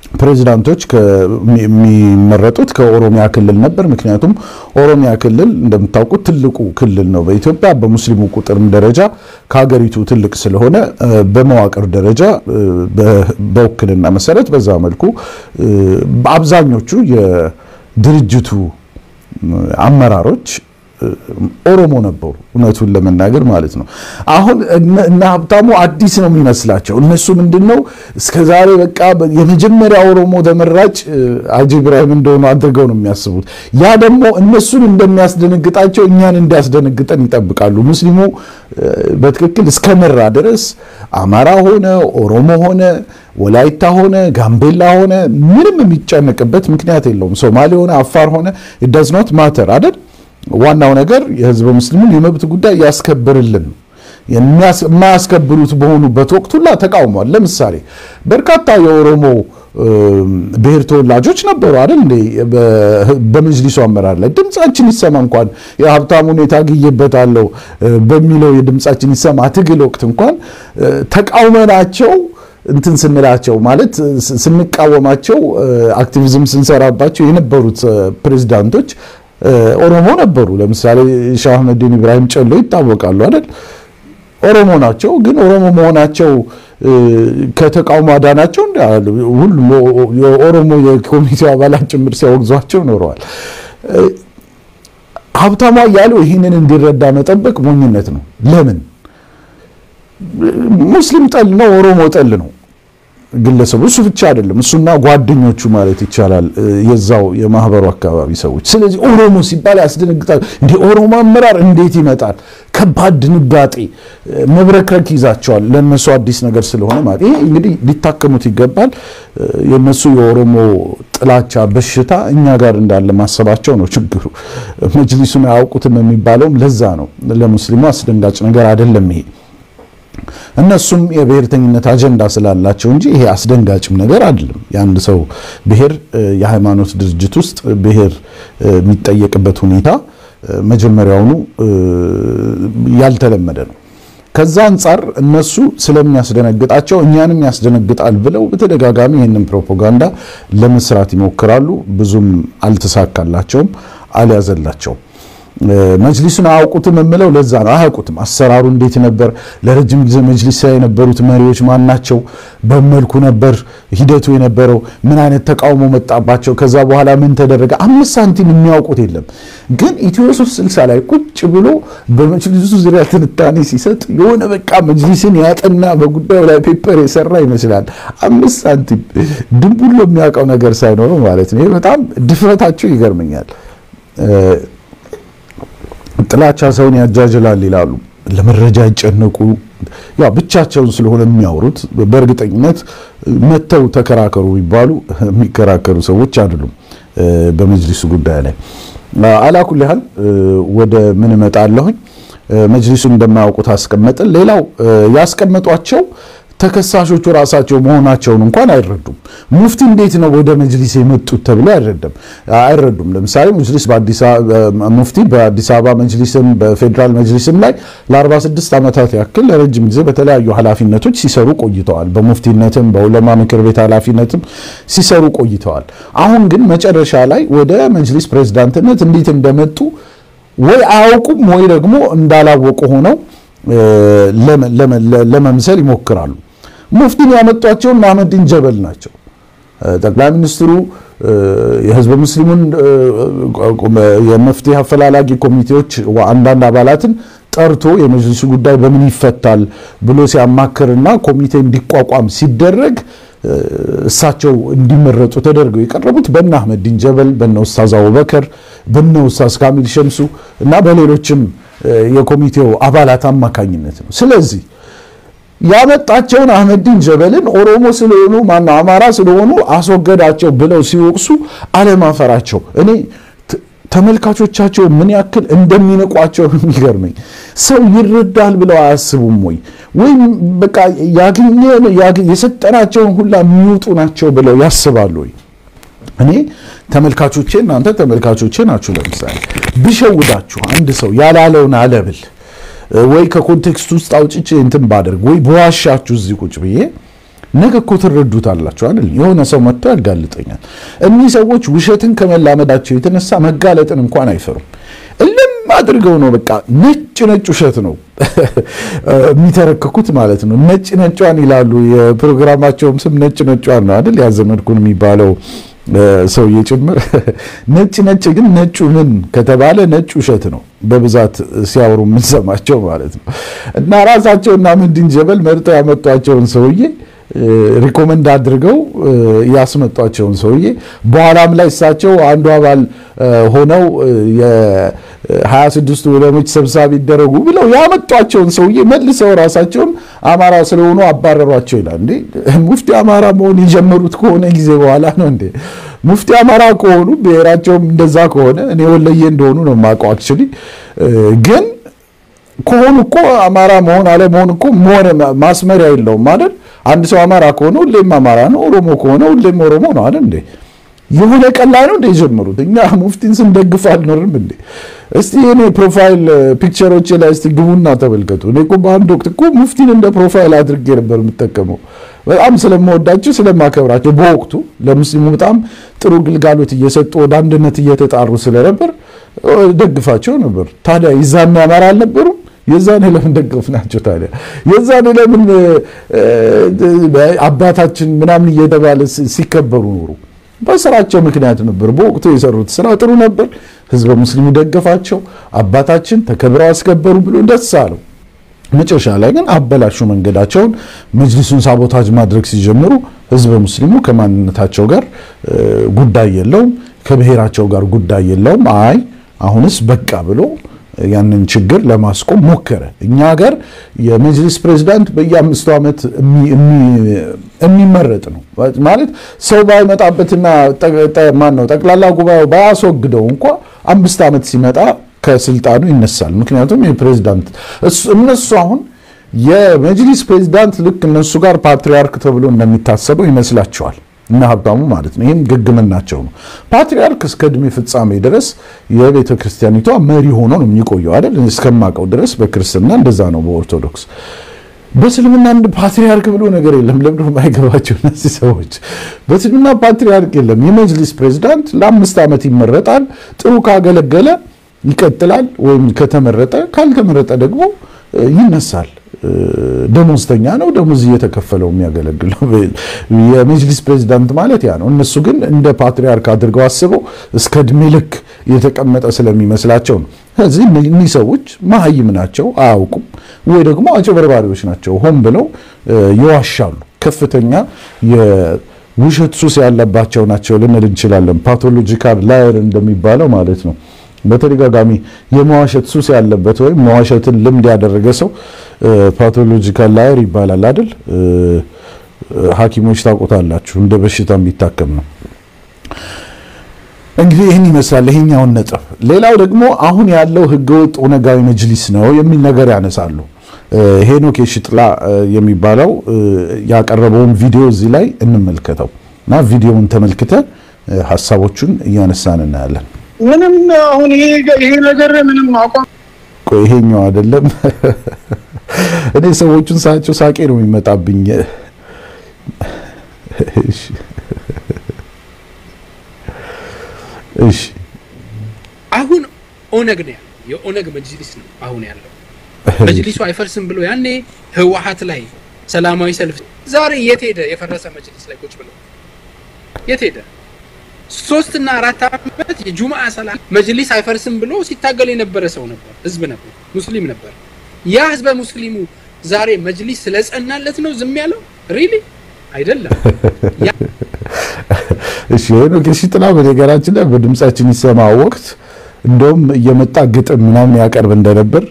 ፕሬዚዳንቶች የሚመረጡት ከኦሮሚያ ክልል ነበር። ምክንያቱም ኦሮሚያ ክልል እንደምታውቁት ትልቁ ክልል ነው በኢትዮጵያ በሙስሊሙ ቁጥርም ደረጃ ከሀገሪቱ ትልቅ ስለሆነ በመዋቅር ደረጃ በውክልና መሰረት በዛ መልኩ አብዛኞቹ የድርጅቱ አመራሮች ኦሮሞ ነበሩ። እውነቱን ለመናገር ማለት ነው። አሁን እነ ሀብታሙ አዲስ ነው የሚመስላቸው። እነሱ ምንድን ነው እስከዛሬ በቃ የመጀመሪያ ኦሮሞ ተመራጭ ሀጂ ኢብራሂም እንደሆኑ አድርገው ነው የሚያስቡት። ያ ደግሞ እነሱን እንደሚያስደነግጣቸው እኛን እንዲያስደነግጠን ይጠብቃሉ። ሙስሊሙ በትክክል እስከመራ ድረስ አማራ ሆነ ኦሮሞ ሆነ ወላይታ ሆነ ጋምቤላ ሆነ ምንም የሚጨነቅበት ምክንያት የለውም። ሶማሌ ሆነ አፋር ሆነ ኢት ዳዝ ኖት ማተር አይደል? ዋናው ነገር የህዝበ ሙስሊሙን የመብት ጉዳይ ያስከብርልን። የማያስከብሩት በሆኑበት ወቅት ሁላ ተቃውሟል። ለምሳሌ በርካታ የኦሮሞ ብሔር ተወላጆች ነበሩ አይደል እንዴ? በመጅሊሱ አመራር ላይ ድምጻችን ይሰማ እንኳን የሀብታሙ ሁኔታ ግዬበታለሁ በሚለው የድምጻችን ይሰማ ትግል ወቅት እንኳን ተቃውመናቸው እንትን ስንላቸው ማለት ስንቃወማቸው አክቲቪዝም ስንሰራባቸው የነበሩት ፕሬዚዳንቶች ኦሮሞ ነበሩ። ለምሳሌ ሻህ አህመዲን ኢብራሂም ጨሎ ይታወቃሉ አይደል? ኦሮሞ ናቸው። ግን ኦሮሞ መሆናቸው ከተቃውሞ አዳናቸው። ሁሉም የኦሮሞ የኮሚቴው አባላት ጭምር ሲያወግዟቸው ኖረዋል። ሀብታሙ አያሌው ይህንን እንዲረዳ መጠበቅ ሞኝነት ነው። ለምን ሙስሊም ጠል ነው፣ ኦሮሞ ጠል ነው ግለሰቡ። እሱ ብቻ አይደለም፣ እሱና ጓደኞቹ ማለት ይቻላል የዛው የማህበሩ አካባቢ ሰዎች። ስለዚህ ኦሮሞ ሲባል ያስደነግጣል። እንደ ኦሮሞ አመራር እንዴት ይመጣል? ከባድ ድንጋጤ መብረክረክ ይዛቸዋል። ለእነሱ አዲስ ነገር ስለሆነ ማለት ይሄ እንግዲህ ሊታከሙት ይገባል። የእነሱ የኦሮሞ ጥላቻ በሽታ እኛ ጋር እንዳለ ማሰባቸው ነው ችግሩ። መጅሊሱን አያውቁትም የሚባለውም ለዛ ነው። ለሙስሊሙ አስደንጋጭ ነገር አይደለም ይሄ እነሱም የብሔርተኝነት አጀንዳ ስላላቸው እንጂ ይሄ አስደንጋጭም ነገር አይደለም። የአንድ ሰው ብሔር የሃይማኖት ድርጅት ውስጥ ብሔር የሚጠየቅበት ሁኔታ መጀመሪያውኑ ያልተለመደ ነው። ከዛ አንጻር እነሱ ስለሚያስደነግጣቸው እኛንም ያስደነግጣል ብለው በተደጋጋሚ ይህንን ፕሮፓጋንዳ ለመስራት ይሞክራሉ። ብዙም አልተሳካላቸውም፣ አልያዘላቸውም። መጅሊሱን አያውቁትም የምለው ለዛ ነው። አያውቁትም። አሰራሩ እንዴት ነበር? ለረጅም ጊዜ መጅሊስ ላይ የነበሩት መሪዎች ማን ናቸው? በመልኩ ነበር ሂደቱ የነበረው? ምን አይነት ተቃውሞ መጣባቸው? ከዛ በኋላ ምን ተደረገ? አምስት ሳንቲም የሚያውቁት የለም። ግን ኢትዮ ሶስት ስልሳ ላይ ቁጭ ብሎ በመጅሊሱ ዙሪያ ትንታኔ ሲሰጥ የሆነ በቃ መጅሊስን ያጠና በጉዳዩ ላይ ፔፐር የሰራ ይመስላል። አምስት ሳንቲም ድንቡሎ የሚያውቀው ነገር ሳይኖረው ማለት ነው። ይህ በጣም ድፍረታቸው ይገርመኛል። ጥላቻ ሰውን ያጃጅላል ይላሉ። ለመረጃ ይጨነቁ ያ ብቻቸውን ስለሆነ የሚያወሩት በእርግጠኝነት መተው ተከራከሩ ይባሉ የሚከራከሩ ሰዎች አይደሉም። በመጅሊሱ ጉዳይ ላይ አላኩል ያህል ወደ ምን እመጣለሁኝ። መጅሊሱን እንደማያውቁት አስቀመጥን። ሌላው ያስቀመጧቸው ተከሳሾቹ ራሳቸው መሆናቸውን እንኳን አይረዱም። ሙፍቲ እንዴት ነው ወደ መጅሊስ የመጡት ተብሎ አይረዳም አይረዱም። ለምሳሌ መጅሊስ በአዲስ ሙፍቲ በአዲስ አበባ መጅሊስም በፌዴራል መጅሊስም ላይ ለ46 ዓመታት ያክል ለረጅም ጊዜ በተለያዩ ኃላፊነቶች ሲሰሩ ቆይተዋል። በሙፍቲነትም በዑለማ ምክር ቤት ኃላፊነትም ሲሰሩ ቆይተዋል። አሁን ግን መጨረሻ ላይ ወደ መጅሊስ ፕሬዝዳንትነት እንዴት እንደመጡ ወይ አያውቁም ወይ ደግሞ እንዳላወቁ ሆነው ለመምሰል ይሞክራሉ። ሙፍቲን ያመጧቸው እነ አህመዲን ጀበል ናቸው። ጠቅላይ ሚኒስትሩ የህዝበ ሙስሊሙን የመፍትሄ አፈላላጊ ኮሚቴዎች አንዳንድ አባላትን ጠርቶ የመጅሊሱ ጉዳይ በምን ይፈታል ብሎ ሲያማክርና ኮሚቴ እንዲቋቋም ሲደረግ እሳቸው እንዲመረጡ ተደርገው የቀረቡት በነ አህመዲን ጀበል፣ በነ ኡስታዝ አቡበከር፣ በነ ኡስታዝ ካሚል ሸምሱ እና በሌሎችም የኮሚቴው አባላት አማካኝነት ነው። ስለዚህ ያመጣቸውን አህመዲን ጀበልን ኦሮሞ ስለሆኑ ማነው አማራ ስለሆኑ አስወገዳቸው ብለው ሲወቅሱ አለማፈራቸው እኔ ተመልካቾቻቸው ምን ያክል እንደሚንቋቸው የሚገርመኝ። ሰው ይረዳል ብለው አያስቡም ወይ? ወይም በቃ ያገኘን የሰጠናቸውን ሁላ የሚውጡ ናቸው ብለው ያስባሉ ወይ? እኔ ተመልካቾቼ እናንተ ተመልካቾቼ ናችሁ። ለምሳሌ ብሸውዳችሁ አንድ ሰው ያላለውን አለብል ወይ ከኮንቴክስት ውስጥ አውጭቼ እንትን ባደርግ ወይ በዋሻችሁ እዚህ ቁጭ ብዬ ነገ እኮ ትረዱታላችሁ አይደል? የሆነ ሰው መጥቶ ያጋልጠኛል። እኒህ ሰዎች ውሸትን ከመላመዳቸው የተነሳ መጋለጥን እንኳን አይፈሩም። እልም አድርገው ነው በቃ ነጭ ነጭ ውሸት ነው የሚተረክኩት ማለት ነው። ነጭ ነጯን ይላሉ። የፕሮግራማቸውም ስም ነጭ ነጯን ነው አይደል? ያዘመድኩን የሚባለው ሰውዬ ጭምር ነጭ ነጭ ግን ነጩ ምን ከተባለ ነጭ ውሸት ነው በብዛት ሲያወሩ የምንሰማቸው ማለት ነው። እና ራሳቸውና ምንድን ጀበል መርጠው ያመጧቸውን ሰውዬ ሪኮመንድ አድርገው ያስመጧቸውን ሰውዬ በኋላም ላይ እሳቸው አንዱ አባል ሆነው የሀያ ስድስቱ ዑለሞች ሰብሳቢ ይደረጉ ብለው ያመጧቸውን ሰውዬ መልሰው ራሳቸውን አማራ ስለሆኑ አባረሯቸው ይላል። እንዴ ሙፍቲ አማራ መሆን የጀመሩት ከሆነ ጊዜ በኋላ ነው እንዴ? ሙፍቲ አማራ ከሆኑ ብሔራቸውም እንደዛ ከሆነ እኔ ወለየ እንደሆኑ ነው የማውቀው። አክቹዋሊ ግን ከሆኑ እኮ አማራ መሆን አለመሆን እኮ መሆን ማስመሪያ የለውም አይደል? አንድ ሰው አማራ ከሆነ ሁሌም አማራ ነው፣ ኦሮሞ ከሆነ ሁሌም ኦሮሞ ነው አይደል እንዴ? የሆነ ቀን ላይ ነው እንደ የጀመሩት። እኛ ሙፍቲን ስንደግፍ አልኖርም እንዴ? እስቲ እኔ ፕሮፋይል ፒክቸሮች ላይ እስቲ ግቡና ተመልከቱ። እኔ እኮ በአንድ ወቅት እኮ ሙፍቲን እንደ ፕሮፋይል አድርጌ ነበር የምጠቀመው በጣም ስለምወዳቸው ስለማከብራቸው፣ በወቅቱ ለሙስሊሙ በጣም ጥሩ ግልጋሎት እየሰጡ ወደ አንድነት እየተጣሩ ስለነበር ደግፋቸው ነበር። ታዲያ ይዛና አማራ አልነበሩም? የዛኔ ለምን ደገፍ ናቸው? ታዲያ የዛኔ ለምን አባታችን ምናምን እየተባለ ሲከበሩ ኖሩ? በስራቸው ምክንያት ነበር። በወቅቱ የሰሩት ስራ ጥሩ ነበር። ህዝበ ሙስሊሙ ደገፋቸው። አባታችን ተከብረው አስከበሩ ብሎ ደስ አለው። መጨረሻ ላይ ግን አበላሹ መንገዳቸውን። መጅሊሱን ሳቦታጅ ማድረግ ሲጀምሩ ህዝበ ሙስሊሙ ከማንነታቸው ጋር ጉዳይ የለውም፣ ከብሔራቸው ጋር ጉዳይ የለውም። አይ አሁንስ በቃ ብሎ ያንን ችግር ለማስቆም ሞከረ። እኛ ሀገር የመጅሊስ ፕሬዚዳንት በየአምስቱ ዓመት የሚመረጥ ነው ማለት ሰው ባይመጣበትና ማን ነው ጠቅላላ ጉባኤው ባያስወግደው እንኳ አምስት ዓመት ሲመጣ ከስልጣኑ ይነሳል። ምክንያቱም የፕሬዚዳንት እነሱ አሁን የመጅሊስ ፕሬዚዳንት ልክ እነሱ ጋር ፓትሪያርክ ተብሎ እንደሚታሰበው ይመስላቸዋል እና ሀብታሙ ማለት ነው። ይህም ግግምናቸው ነው። ፓትሪያርክ እስከ እድሜ ፍጻሜ ድረስ የቤተ ክርስቲያኒቷ መሪ ሆኖ ነው የሚቆየው አይደል? እስከማውቀው ድረስ በክርስትና እንደዛ ነው። በኦርቶዶክስ በእስልምና አንድ ፓትሪያርክ ብሎ ነገር የለም። ለምንድን ነው የማይገባቸው እነዚህ ሰዎች? በእስልምና ፓትሪያርክ የለም። የመጅሊስ ፕሬዚዳንት ለአምስት ዓመት ይመረጣል። ጥሩ ካገለገለ ይቀጥላል፣ ወይም ከተመረጠ ካልተመረጠ ደግሞ ይነሳል። ደሞዝተኛ ነው። ደሞዝ እየተከፈለው የሚያገለግለው የመጅሊስ ፕሬዚዳንት ማለት ያ ነው። እነሱ ግን እንደ ፓትሪያርክ አድርገው አስበው እስከ እድሜ ልክ የተቀመጠ ስለሚመስላቸው ነው። ስለዚህ እኒህ ሰዎች መሀይም ናቸው፣ አያውቁም፣ ወይ ደግሞ አጭበርባሪዎች ናቸው። ሆን ብለው ይዋሻሉ። ከፍተኛ የውሸት ሱስ ያለባቸው ናቸው ልንል እንችላለን። ፓቶሎጂካል ላየር እንደሚባለው ማለት ነው። በተደጋጋሚ የመዋሸት ሱስ ያለበት ወይም መዋሸትን ልምድ ያደረገ ሰው ፓቶሎጂካል ላየር ይባላል አይደል? ሐኪሞች ታውቁታላችሁ። እንደ በሽታ የሚታከም ነው። እንግዲህ ይህን ይመስላል ይሄኛውን ነጥብ። ሌላው ደግሞ አሁን ያለው ህገወጥ ኦነጋዊ መጅሊስ ነው የሚል ነገር ያነሳሉ። ሄኖክ የሽጥላ የሚባለው ያቀረበውን ቪዲዮ እዚህ ላይ እንመልከተው እና ቪዲዮውን ተመልክተን ሀሳቦቹን እያነሳን እናያለን። ምንም አሁን ይሄ ይሄ ነገር ምንም አቋም ቆይ ይሄኛው አይደለም። እኔ ሰዎቹን ሳያቸው ሳቄ ነው የሚመጣብኝ። እሺ እሺ አሁን ኦነግ ነው ያለው። የኦነግ መጅሊስ ነው አሁን ያለው። መጅሊሱ አይፈርስም ብሎ ያኔ ህወሓት ላይ ሰላማዊ ሰልፍ ዛሬ የት ሄደ? የፈረሰ መጅሊስ ላይ ቁጭ ብሎ የት ሄደ? ሶስት እና አራት ዓመት የጁምዓ ሰላት መጅሊስ አይፈርስም ብሎ ሲታገል የነበረ ሰው ነበር፣ ህዝብ ነበር፣ ሙስሊም ነበር። ያ ህዝበ ሙስሊሙ ዛሬ መጅሊስ ስለጸናለት ነው ዝም ያለው? ሪሊ አይደለም። እሺ ሄኖክ የሺጥላ በነገራችን ላይ በድምጻችን ይሰማ ወቅት እንደውም እየመጣ ግጥም ምናምን ያቀርብ እንደነበር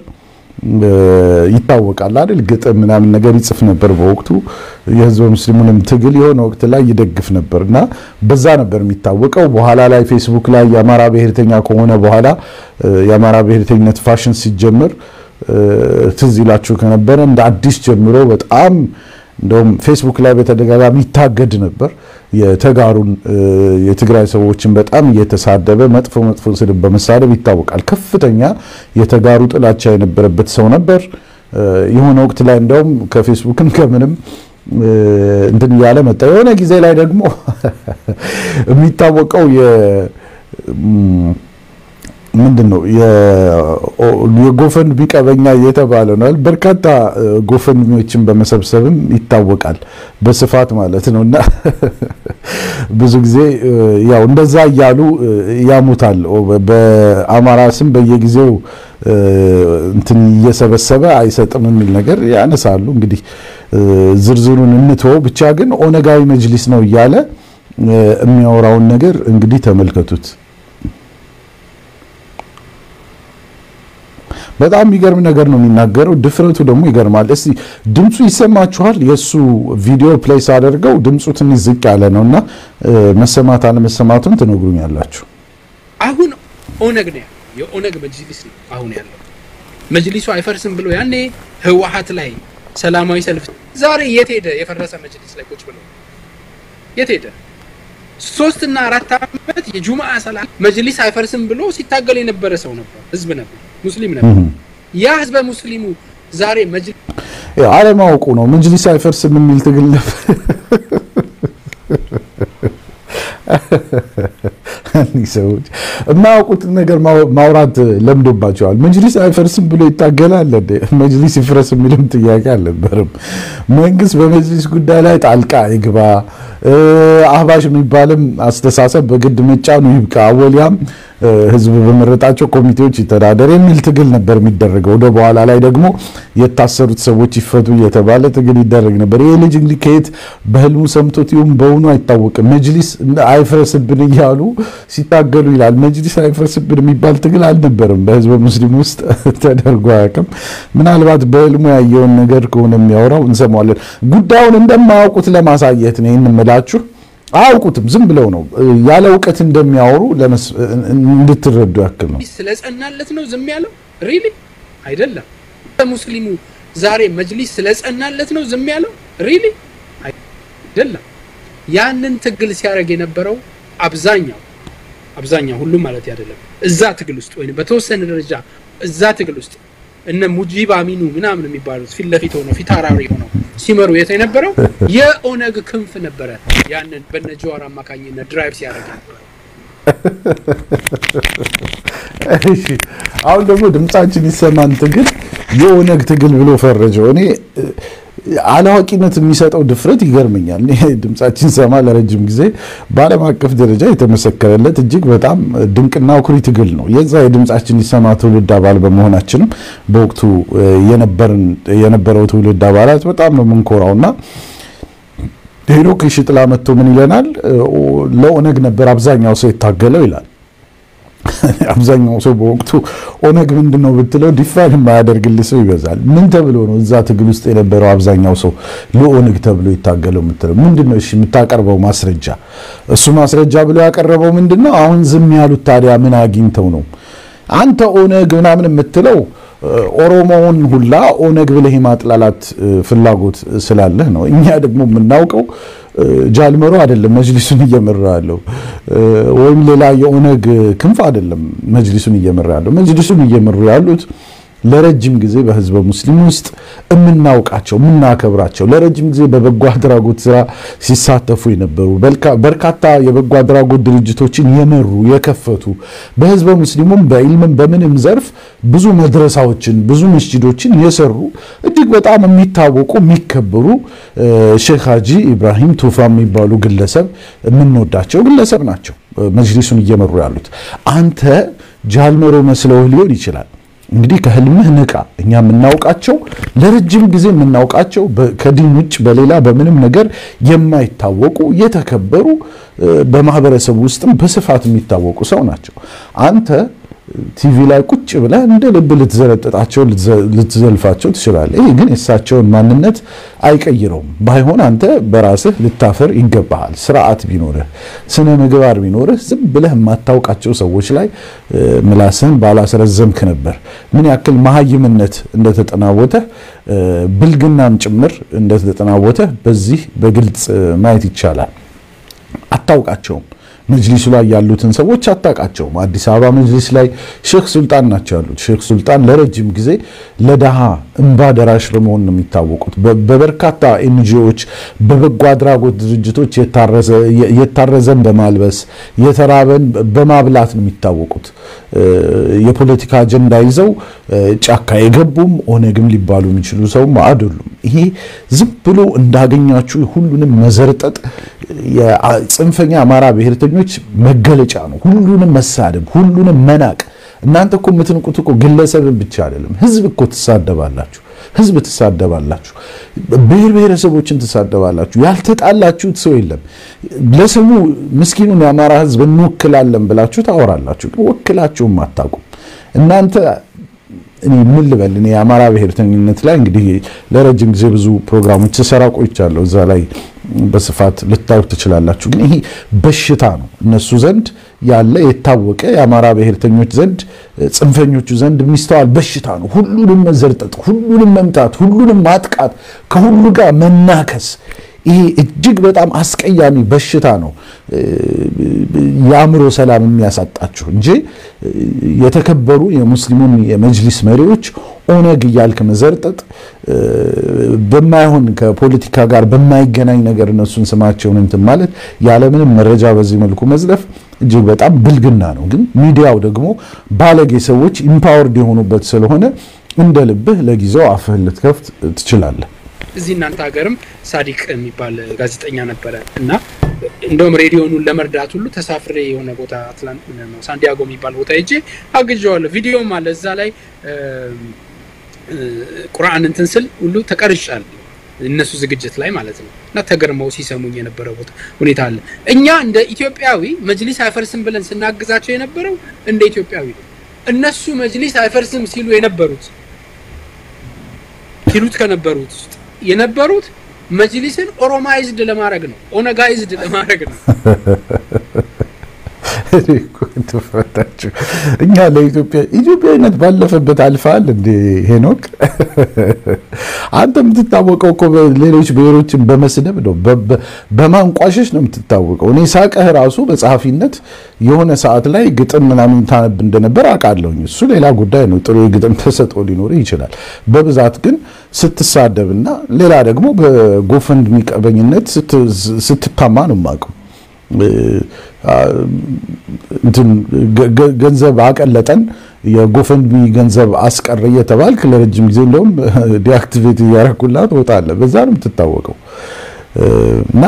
ይታወቃል አይደል? ግጥም ምናምን ነገር ይጽፍ ነበር። በወቅቱ የህዝበ ሙስሊሙንም ትግል የሆነ ወቅት ላይ ይደግፍ ነበር እና በዛ ነበር የሚታወቀው። በኋላ ላይ ፌስቡክ ላይ የአማራ ብሔርተኛ ከሆነ በኋላ የአማራ ብሔርተኝነት ፋሽን ሲጀምር ትዝ ይላችሁ ከነበረ እንደ አዲስ ጀምሮ በጣም እንደውም ፌስቡክ ላይ በተደጋጋሚ ይታገድ ነበር። የተጋሩን የትግራይ ሰዎችን በጣም እየተሳደበ መጥፎ መጥፎ ስድብ በመሳደብ ይታወቃል። ከፍተኛ የተጋሩ ጥላቻ የነበረበት ሰው ነበር። የሆነ ወቅት ላይ እንደውም ከፌስቡክም ከምንም እንትን እያለ መጣ። የሆነ ጊዜ ላይ ደግሞ የሚታወቀው ምንድን ነው የጎፈንድሚ ቀበኛ እየተባለ ነው። በርካታ ጎፈንድሚዎችን በመሰብሰብም ይታወቃል በስፋት ማለት ነው። እና ብዙ ጊዜ ያው እንደዛ እያሉ ያሙታል። በአማራ ስም በየጊዜው እንትን እየሰበሰበ አይሰጥም የሚል ነገር ያነሳሉ። እንግዲህ ዝርዝሩን እንትወው ብቻ ግን ኦነጋዊ መጅሊስ ነው እያለ የሚያወራውን ነገር እንግዲህ ተመልከቱት። በጣም የሚገርም ነገር ነው የሚናገረው። ድፍረቱ ደግሞ ይገርማል። እስቲ ድምፁ ይሰማችኋል? የእሱ ቪዲዮ ፕሌይ ሳደርገው ድምፁ ትንሽ ዝቅ ያለ ነው እና መሰማት አለመሰማቱን ትነግሩኛላችሁ። አሁን ኦነግ ነው ያለው፣ የኦነግ መጅሊስ ነው አሁን ያለው። መጅሊሱ አይፈርስም ብሎ ያኔ ህወሓት ላይ ሰላማዊ ሰልፍ ዛሬ የት ሄደ? የፈረሰ መጅሊስ ላይ ቁጭ ብሎ የት ሄደ? ሶስት እና አራት ዓመት የጁምዓ ሰላት መጅሊስ አይፈርስም ብሎ ሲታገል የነበረ ሰው ነበር፣ ህዝብ ነበር፣ ሙስሊም ነበር። ያ ህዝበ ሙስሊሙ ዛሬ መጅሊስ አለማወቁ ነው። መጅሊስ አይፈርስም የሚል ትግል ነበር። እኒህ ሰዎች የማያውቁትን ነገር ማውራት ለምዶባቸዋል። መጅሊስ አይፈርስም ብሎ ይታገላል እንዴ? መጅሊስ ይፍረስ የሚልም ጥያቄ አልነበርም። መንግስት በመጅሊስ ጉዳይ ላይ ጣልቃ ይግባ፣ አህባሽ የሚባልም አስተሳሰብ በግድ መጫኑ ይብቃ፣ ወሊያም ህዝብ በመረጣቸው ኮሚቴዎች ይተዳደር የሚል ትግል ነበር የሚደረገው። ወደ በኋላ ላይ ደግሞ የታሰሩት ሰዎች ይፈቱ እየተባለ ትግል ይደረግ ነበር። ይህ ልጅ እንግዲህ ከየት በህልሙ ሰምቶት ይሁን በውኑ አይታወቅም። መጅሊስ አይፍረስብን እያሉ ሲታገሉ ይላል። መጅሊስ አይፍረስብን የሚባል ትግል አልነበርም በህዝበ ሙስሊም ውስጥ ተደርጎ አያውቅም። ምናልባት በህልሙ ያየውን ነገር ከሆነ የሚያወራው እንሰማዋለን። ጉዳዩን እንደማያውቁት ለማሳየት ነው ይህን እምላችሁ። አያውቁትም፣ ዝም ብለው ነው ያለ እውቀት እንደሚያወሩ እንድትረዱ ያክል ነው። ስለጸናለት ነው ዝም ያለው? ሪሊ አይደለም። ሙስሊሙ ዛሬ መጅሊስ ስለጸናለት ነው ዝም ያለው? ሪሊ አይደለም። ያንን ትግል ሲያደርግ የነበረው አብዛኛው አብዛኛው ሁሉም ማለት አይደለም፣ እዛ ትግል ውስጥ ወይም በተወሰነ ደረጃ እዛ ትግል ውስጥ እነ ሙጂብ አሚኑ ምናምን የሚባሉት ፊት ለፊት ሆነው ፊት አራሪ ሆነው ሲመሩ የት የነበረው የኦነግ ክንፍ ነበረ። ያንን በነ ጀዋር አማካኝነት ድራይቭ ሲያደርግ ነበረ። እሺ አሁን ደግሞ ድምጻችን ይሰማን ትግል የኦነግ ትግል ብሎ ፈረጀው። እኔ አላዋቂነት የሚሰጠው ድፍረት ይገርመኛል። እኔ ድምጻችን ሰማ ለረጅም ጊዜ በዓለም አቀፍ ደረጃ የተመሰከረለት እጅግ በጣም ድንቅና ኩሪ ትግል ነው። የዛ የድምጻችን ይሰማ ትውልድ አባል በመሆናችንም በወቅቱ የነበረው ትውልድ አባላት በጣም ነው የምንኮራውና ሄኖክ ሽጥላ መጥቶ ምን ይለናል? ለኦነግ ነበር አብዛኛው ሰው የታገለው ይላል። አብዛኛው ሰው በወቅቱ ኦነግ ምንድን ነው ብትለው ዲፋይን የማያደርግልህ ሰው ይበዛል። ምን ተብሎ ነው እዛ ትግል ውስጥ የነበረው አብዛኛው ሰው ለኦነግ ተብሎ የታገለው የምትለው ምንድን ነው? እሺ የምታቀርበው ማስረጃ፣ እሱ ማስረጃ ብሎ ያቀረበው ምንድን ነው? አሁን ዝም ያሉት ታዲያ ምን አግኝተው ነው? አንተ ኦነግ ምናምን የምትለው ኦሮሞውን ሁላ ኦነግ ብለህ የማጥላላት ፍላጎት ስላለህ ነው። እኛ ደግሞ የምናውቀው ጃልመሮ አይደለም መጅሊሱን እየመራ ያለው ወይም ሌላ የኦነግ ክንፍ አይደለም መጅሊሱን እየመራ ያለው። መጅሊሱን እየመሩ ያሉት ለረጅም ጊዜ በህዝበ ሙስሊም ውስጥ የምናውቃቸው የምናከብራቸው ለረጅም ጊዜ በበጎ አድራጎት ስራ ሲሳተፉ የነበሩ በርካታ የበጎ አድራጎት ድርጅቶችን የመሩ የከፈቱ በህዝበ ሙስሊሙም በኢልምም በምንም ዘርፍ ብዙ መድረሳዎችን ብዙ መስጂዶችን የሰሩ እጅግ በጣም የሚታወቁ የሚከበሩ ሼክ ሀጂ ኢብራሂም ቱፋ የሚባሉ ግለሰብ የምንወዳቸው ግለሰብ ናቸው መጅሊሱን እየመሩ ያሉት። አንተ ጃልመሮ መስለው ሊሆን ይችላል። እንግዲህ ከህልምህ ንቃ። እኛ የምናውቃቸው ለረጅም ጊዜ የምናውቃቸው ከዲን ውጭ በሌላ በምንም ነገር የማይታወቁ የተከበሩ በማህበረሰቡ ውስጥም በስፋት የሚታወቁ ሰው ናቸው። አንተ ቲቪ ላይ ቁጭ ብለህ እንደ ልብ ልትዘረጥጣቸው ልትዘልፋቸው ትችላለህ። ይህ ግን የእሳቸውን ማንነት አይቀይረውም። ባይሆን አንተ በራስህ ልታፈር ይገባሃል። ስርዓት ቢኖርህ፣ ስነ ምግባር ቢኖርህ ዝም ብለህ የማታውቃቸው ሰዎች ላይ ምላስህን ባላስረዘምክ ነበር። ምን ያክል መሀይምነት እንደተጠናወተህ ብልግናም ጭምር እንደተጠናወተህ በዚህ በግልጽ ማየት ይቻላል። አታውቃቸውም መጅሊሱ ላይ ያሉትን ሰዎች አታውቃቸውም። አዲስ አበባ መጅሊስ ላይ ሼክ ሱልጣን ናቸው ያሉት። ሼክ ሱልጣን ለረጅም ጊዜ ለድሃ እንባ ደራሽ በመሆን ነው የሚታወቁት። በ- በበርካታ ኤንጂኦዎች፣ በበጎ አድራጎት ድርጅቶች የታረዘ- የታረዘን በማልበስ የተራበን በማብላት ነው የሚታወቁት። እ፣ የፖለቲካ አጀንዳ ይዘው እ፣ ጫካ የገቡም ኦነግም ሊባሉ የሚችሉ ሰውም አይደሉም። ይሄ ዝም ብሎ እንዳገኛችሁ ሁሉንም መዘርጠጥ የአ- ጽንፈኛ አማራ ብሔርተኞች መገለጫ ነው። ሁሉንም መሳደብ፣ ሁሉንም መናቅ። እናንተ እኮ የምትንቁት እኮ ግለሰብን ብቻ አይደለም፣ ህዝብ እኮ ትሳደባላችሁ። ህዝብ ትሳደባላችሁ፣ ብሔር ብሔረሰቦችን ትሳደባላችሁ። ያልተጣላችሁት ሰው የለም። ለስሙ ምስኪኑን የአማራ ህዝብ እንወክላለን ብላችሁ ታወራላችሁ፣ ግን ወክላችሁም አታውቁም እናንተ እኔ ምን ልበል እኔ የአማራ ብሔርተኝነት ላይ እንግዲህ ለረጅም ጊዜ ብዙ ፕሮግራሞች ስሰራ ቆይቻለሁ። እዛ ላይ በስፋት ልታዩት ትችላላችሁ። ግን ይሄ በሽታ ነው፣ እነሱ ዘንድ ያለ የታወቀ የአማራ ብሔርተኞች ዘንድ ጽንፈኞቹ ዘንድ የሚስተዋል በሽታ ነው። ሁሉንም መዘርጠጥ፣ ሁሉንም መምታት፣ ሁሉንም ማጥቃት፣ ከሁሉ ጋር መናከስ ይሄ እጅግ በጣም አስቀያሚ በሽታ ነው። የአእምሮ ሰላም የሚያሳጣችሁ እንጂ የተከበሩ የሙስሊሙን የመጅሊስ መሪዎች ኦነግ እያልክ መዘርጠጥ በማይሆን ከፖለቲካ ጋር በማይገናኝ ነገር እነሱን ስማቸውን እንትን ማለት ያለምንም መረጃ በዚህ መልኩ መዝለፍ እጅግ በጣም ብልግና ነው። ግን ሚዲያው ደግሞ ባለጌ ሰዎች ኢምፓወርድ የሆኑበት ስለሆነ እንደ ልብህ ለጊዜው አፍህን ልትከፍት ትችላለህ። እዚህ እናንተ ሀገርም ሳዲቅ የሚባል ጋዜጠኛ ነበረ እና እንደውም ሬዲዮኑን ለመርዳት ሁሉ ተሳፍሬ የሆነ ቦታ አትላንት ነው ሳንዲያጎ የሚባል ቦታ ሄጄ አግዣዋለሁ። ቪዲዮም አለ እዛ ላይ ቁርአን እንትን ስል ሁሉ ተቀርጫለሁ እነሱ ዝግጅት ላይ ማለት ነው። እና ተገርመው ሲሰሙኝ የነበረ ቦታ ሁኔታ አለ። እኛ እንደ ኢትዮጵያዊ መጅሊስ አይፈርስም ብለን ስናግዛቸው የነበረው እንደ ኢትዮጵያዊ ነው። እነሱ መጅሊስ አይፈርስም ሲሉ የነበሩት ሲሉት ከነበሩት ውስጥ የነበሩት መጅሊስን ኦሮማይዝድ ለማድረግ ነው፣ ኦነጋይዝድ ለማድረግ ነው። ትፈታችሁ እኛ ለኢትዮጵያ ኢትዮጵያዊነት ባለፈበት አልፈሃል እንዴ ሄኖክ? አንተ የምትታወቀው እኮ ሌሎች ብሔሮችን በመስደብ ነው፣ በማንቋሸሽ ነው የምትታወቀው። እኔ ሳቀህ ራሱ በጸሐፊነት የሆነ ሰዓት ላይ ግጥም ምናምን ታነብ እንደነበር አውቃለሁኝ። እሱ ሌላ ጉዳይ ነው። ጥሩ የግጥም ተሰጥኦ ሊኖር ይችላል። በብዛት ግን ስትሳደብና ሌላ ደግሞ በጎፈንድሚ ቀበኝነት ስትታማ ነው የማውቀው። ገንዘብ አቀለጠን የጎፈንድሚ ገንዘብ አስቀረ እየተባልክ ለረጅም ጊዜ እንደውም ዲአክቲቬት እያረኩላ ትወጣለህ። በዛ ነው የምትታወቀው እና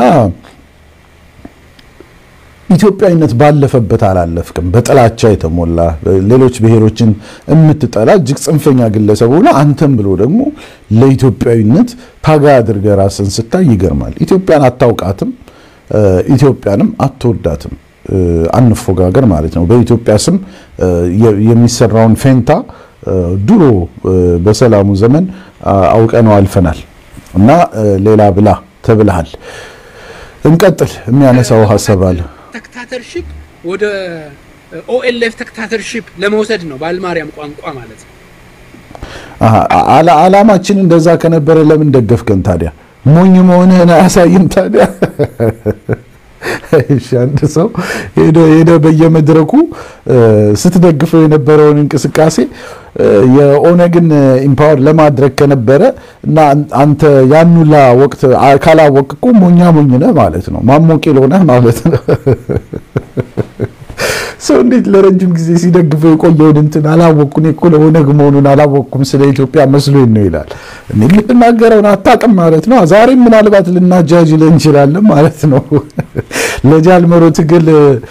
ኢትዮጵያዊነት ባለፈበት አላለፍክም። በጥላቻ የተሞላ ሌሎች ብሔሮችን የምትጠላ እጅግ ጽንፈኛ ግለሰብ ሆነ አንተም ብሎ ደግሞ ለኢትዮጵያዊነት ታጋይ አድርገህ ራስን ስታይ ይገርማል። ኢትዮጵያን አታውቃትም፣ ኢትዮጵያንም አትወዳትም። አንፎጋገር ማለት ነው። በኢትዮጵያ ስም የሚሰራውን ፌንታ ድሮ በሰላሙ ዘመን አውቀነው አልፈናል እና ሌላ ብላ ተብልሃል። እንቀጥል። የሚያነሳው ሀሳብ አለ። ተክታተርሺፕ ወደ ኦኤልኤፍ ተክታተርሺፕ ለመውሰድ ነው በአልማርያም ቋንቋ ማለት ነው። አላማችን እንደዛ ከነበረ ለምን ደገፍከን ታዲያ? ሞኝ መሆንህን አያሳይም ታዲያ? እሺ አንድ ሰው ሄደ ሄደ በየመድረኩ ስትደግፈው የነበረውን እንቅስቃሴ የኦነግን ኢምፓወር ለማድረግ ከነበረ እና አንተ ያኑላ ወቅት ካላወቅ እኮ ሞኛ ሞኝ ነህ ማለት ነው። ማሞቄ ሆነህ ማለት ነው። ሰው እንዴት ለረጅም ጊዜ ሲደግፈው የቆየውን እንትን አላወቅኩ እኔ እኮ ለኦነግ መሆኑን አላወቅኩም ስለ ኢትዮጵያ መስሎኝ ነው ይላል። እኔ የምትናገረውን አታውቅም ማለት ነው። ዛሬም ምናልባት ልናጃጅልህ እንችላለን ማለት ነው። ለጃልመሮ ትግል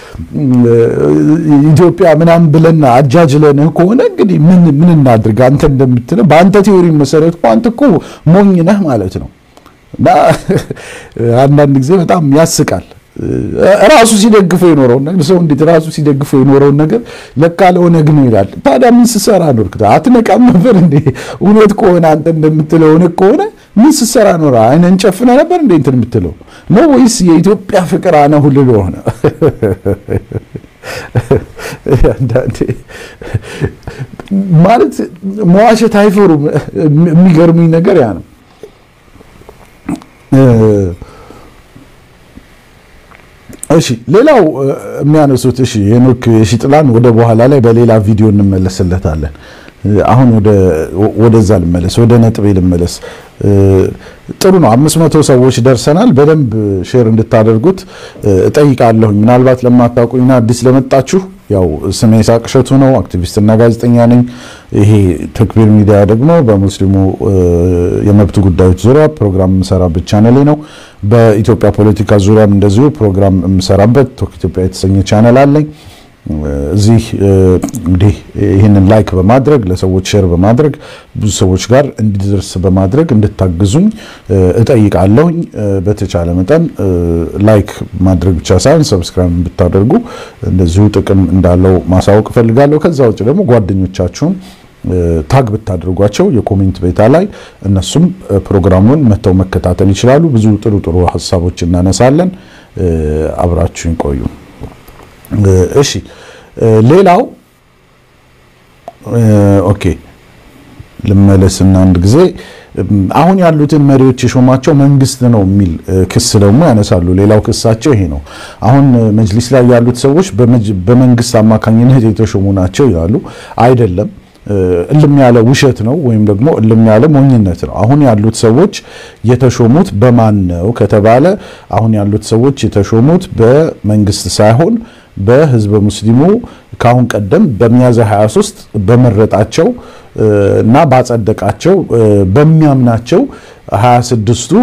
ኢትዮጵያ ምናምን ብለን አጃጅለንህ ከሆነ እንግዲህ ምን ምን እናድርግ? አንተ እንደምትለው በአንተ ቴዎሪ መሰረት እኮ አንተ እኮ ሞኝ ነህ ማለት ነው። እና አንዳንድ ጊዜ በጣም ያስቃል። ራሱ ሲደግፈው የኖረውን ነገር ሰው እንዴት ራሱ ሲደግፈው የኖረውን ነገር ለካ ለኦነግ ነው ይላል። ታዲያ ምን ስሰራ ኖርክ? አትነቃም ነበር እንዴ? እውነት ከሆነ አንተ እንደምትለው እውነት ከሆነ ምን ስሰራ ኖረ? አይነን ጨፍነ ነበር እንዴ እንትን የምትለው ነው ወይስ የኢትዮጵያ ፍቅር አነሁ ልሎ ሆነ? አንዳንዴ ማለት መዋሸት አይፈሩም። የሚገርሙኝ ነገር ያ ነው። እሺ ሌላው እ፣ የሚያነሱት እሺ ሄኖክ የሺጥላን ወደ በኋላ ላይ በሌላ ቪዲዮ እንመለስለታለን። እ፣ አሁን ወደ ወደዛ ልመለስ፣ ወደ ነጥቤ ልመለስ። እ፣ ጥሩ ነው። አምስት መቶ ሰዎች ደርሰናል። በደንብ ሼር እንድታደርጉት እ፣ እጠይቃለሁኝ። ምናልባት ለማታውቁኝና አዲስ ለመጣችሁ ያው ስሜ ይስሐቅ እሸቱ ነው። አክቲቪስትና ጋዜጠኛ ነኝ። ይሄ ተክቢር ሚዲያ ደግሞ በሙስሊሙ እ፣ የመብት ጉዳዮች ዙሪያ ፕሮግራም የምሰራበት ቻነሌ ነው። በኢትዮጵያ ፖለቲካ ዙሪያም እንደዚሁ ፕሮግራም የምሰራበት ቶክ ኢትዮጵያ የተሰኘ ቻነል አለኝ። እዚህ እ፣ እንግዲህ ይህንን ላይክ በማድረግ ለሰዎች ሼር በማድረግ ብዙ ሰዎች ጋር እንዲደርስ በማድረግ እንድታግዙኝ እ፣ እጠይቃለሁኝ። እ፣ በተቻለ መጠን እ፣ ላይክ ማድረግ ብቻ ሳይሆን ሰብስክራይብ ብታደርጉ እንደዚሁ ጥቅም እንዳለው ማሳወቅ እፈልጋለሁ። ከዛ ውጭ ደግሞ ጓደኞቻችሁን እ፣ ታግ ብታደርጓቸው የኮሜንት ቤታ ላይ እነሱም እ፣ ፕሮግራሙን መጥተው መከታተል ይችላሉ። ብዙ ጥሩ ጥሩ ሀሳቦች እናነሳለን። እ፣ አብራችሁን ቆዩ። እ፣ እሺ እ፣ ሌላው እ፣ ኦኬ ልመለስና አንድ ጊዜ እም፣ አሁን ያሉትን መሪዎች የሾማቸው መንግስት ነው የሚል እ፣ ክስ ደግሞ ያነሳሉ። ሌላው ክሳቸው ይሄ ነው። አሁን እ፣ መጅሊስ ላይ ያሉት ሰዎች በመጅ- በመንግስት አማካኝነት የተሾሙ ናቸው ይላሉ። አይደለም እ፣ እልም ያለ ውሸት ነው ወይም ደግሞ እልም ያለ ሞኝነት ነው። አሁን ያሉት ሰዎች የተሾሙት በማን ነው ከተባለ አሁን ያሉት ሰዎች የተሾሙት በመንግስት ሳይሆን በህዝበ ሙስሊሙ ከአሁን ቀደም በሚያዝያ 23 በመረጣቸው እ፣ እና ባጸደቃቸው እ፣ በሚያምናቸው 26ቱ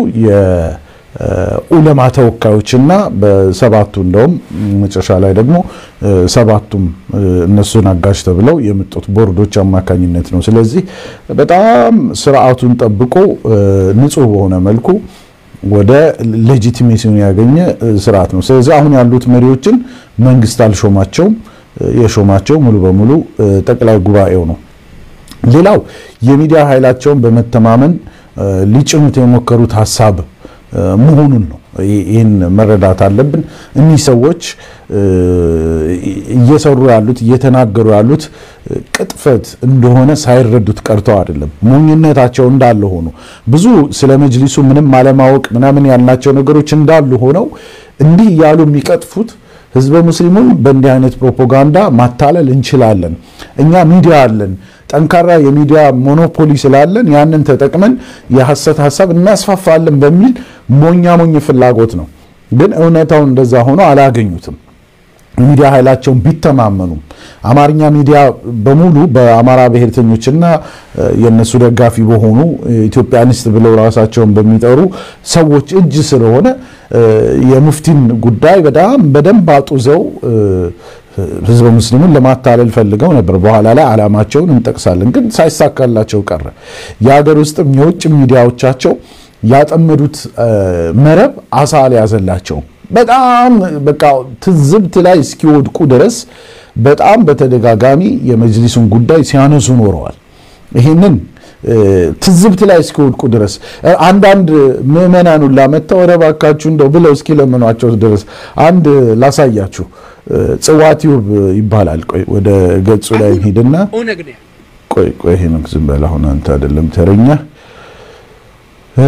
የኡለማ ተወካዮችና በሰባቱ እንደውም መጨረሻ ላይ ደግሞ እ፣ ሰባቱም እ፣ እነሱን አጋዥ ተብለው የመጡት ቦርዶች አማካኝነት ነው። ስለዚህ በጣም ስርዓቱን ጠብቆ እ፣ ንጹህ በሆነ መልኩ ወደ ሌጂቲሜሲውን ያገኘ እ፣ ስርዓት ነው። ስለዚህ አሁን ያሉት መሪዎችን መንግስት አልሾማቸውም። እ፣ የሾማቸው ሙሉ በሙሉ እ፣ ጠቅላይ ጉባኤው ነው። ሌላው የሚዲያ ኃይላቸውን በመተማመን እ፣ ሊጭኑት የሞከሩት ሀሳብ እ፣ መሆኑን ነው። ይ- ይህን መረዳት አለብን። እኒህ ሰዎች እ፣ እየሰሩ ያሉት እየተናገሩ ያሉት እ፣ ቅጥፈት እንደሆነ ሳይረዱት ቀርተው አይደለም። ሞኝነታቸው እንዳለ ሆኖ ብዙ ስለ መጅሊሱ ምንም አለማወቅ ምናምን ያልናቸው ነገሮች እንዳሉ ሆነው እንዲህ እያሉ የሚቀጥፉት ህዝበ ሙስሊሙን በእንዲህ አይነት ፕሮፓጋንዳ ማታለል እንችላለን። እኛ ሚዲያ አለን፣ ጠንካራ የሚዲያ ሞኖፖሊ ስላለን ያንን ተጠቅመን የሐሰት ሀሳብ እናስፋፋለን በሚል ሞኛ ሞኝ ፍላጎት ነው። ግን እውነታው እንደዛ ሆኖ አላገኙትም። ሚዲያ ኃይላቸውን ቢተማመኑም አማርኛ ሚዲያ በሙሉ በአማራ ብሔርተኞችና እ፣ የእነሱ ደጋፊ በሆኑ ኢትዮጵያኒስት ብለው ራሳቸውን በሚጠሩ ሰዎች እጅ ስለሆነ እ፣ የሙፍቲን ጉዳይ በጣም በደንብ አጡዘው እ፣ ህዝበ ሙስሊሙን ለማታለል ፈልገው ነበር። በኋላ ላይ ዓላማቸውን እንጠቅሳለን፣ ግን ሳይሳካላቸው ቀረ። የሀገር ውስጥም የውጭ ሚዲያዎቻቸው ያጠመዱት እ፣ መረብ አሳ አልያዘላቸውም። በጣም በቃ ትዝብት ላይ እስኪወድቁ ድረስ በጣም በተደጋጋሚ የመጅሊሱን ጉዳይ ሲያነሱ ኖረዋል። ይህንን እ፣ ትዝብት ላይ እስኪወድቁ ድረስ እ፣ አንዳንድ ምዕመናን ሁላ መጥተው ኧረ እባካችሁ እንደው ብለው እስኪለምኗቸው ድረስ አንድ ላሳያችሁ። እ፣ ጽዋ ቲዩብ ይባላል። ቆይ ወደ ገጹ ላይ ሄድና ኦነግ ነው ያለው። ቆይ ቆይ ይሄ ነው ዝም በል አሁን አንተ አይደለም ተረኛ እ፣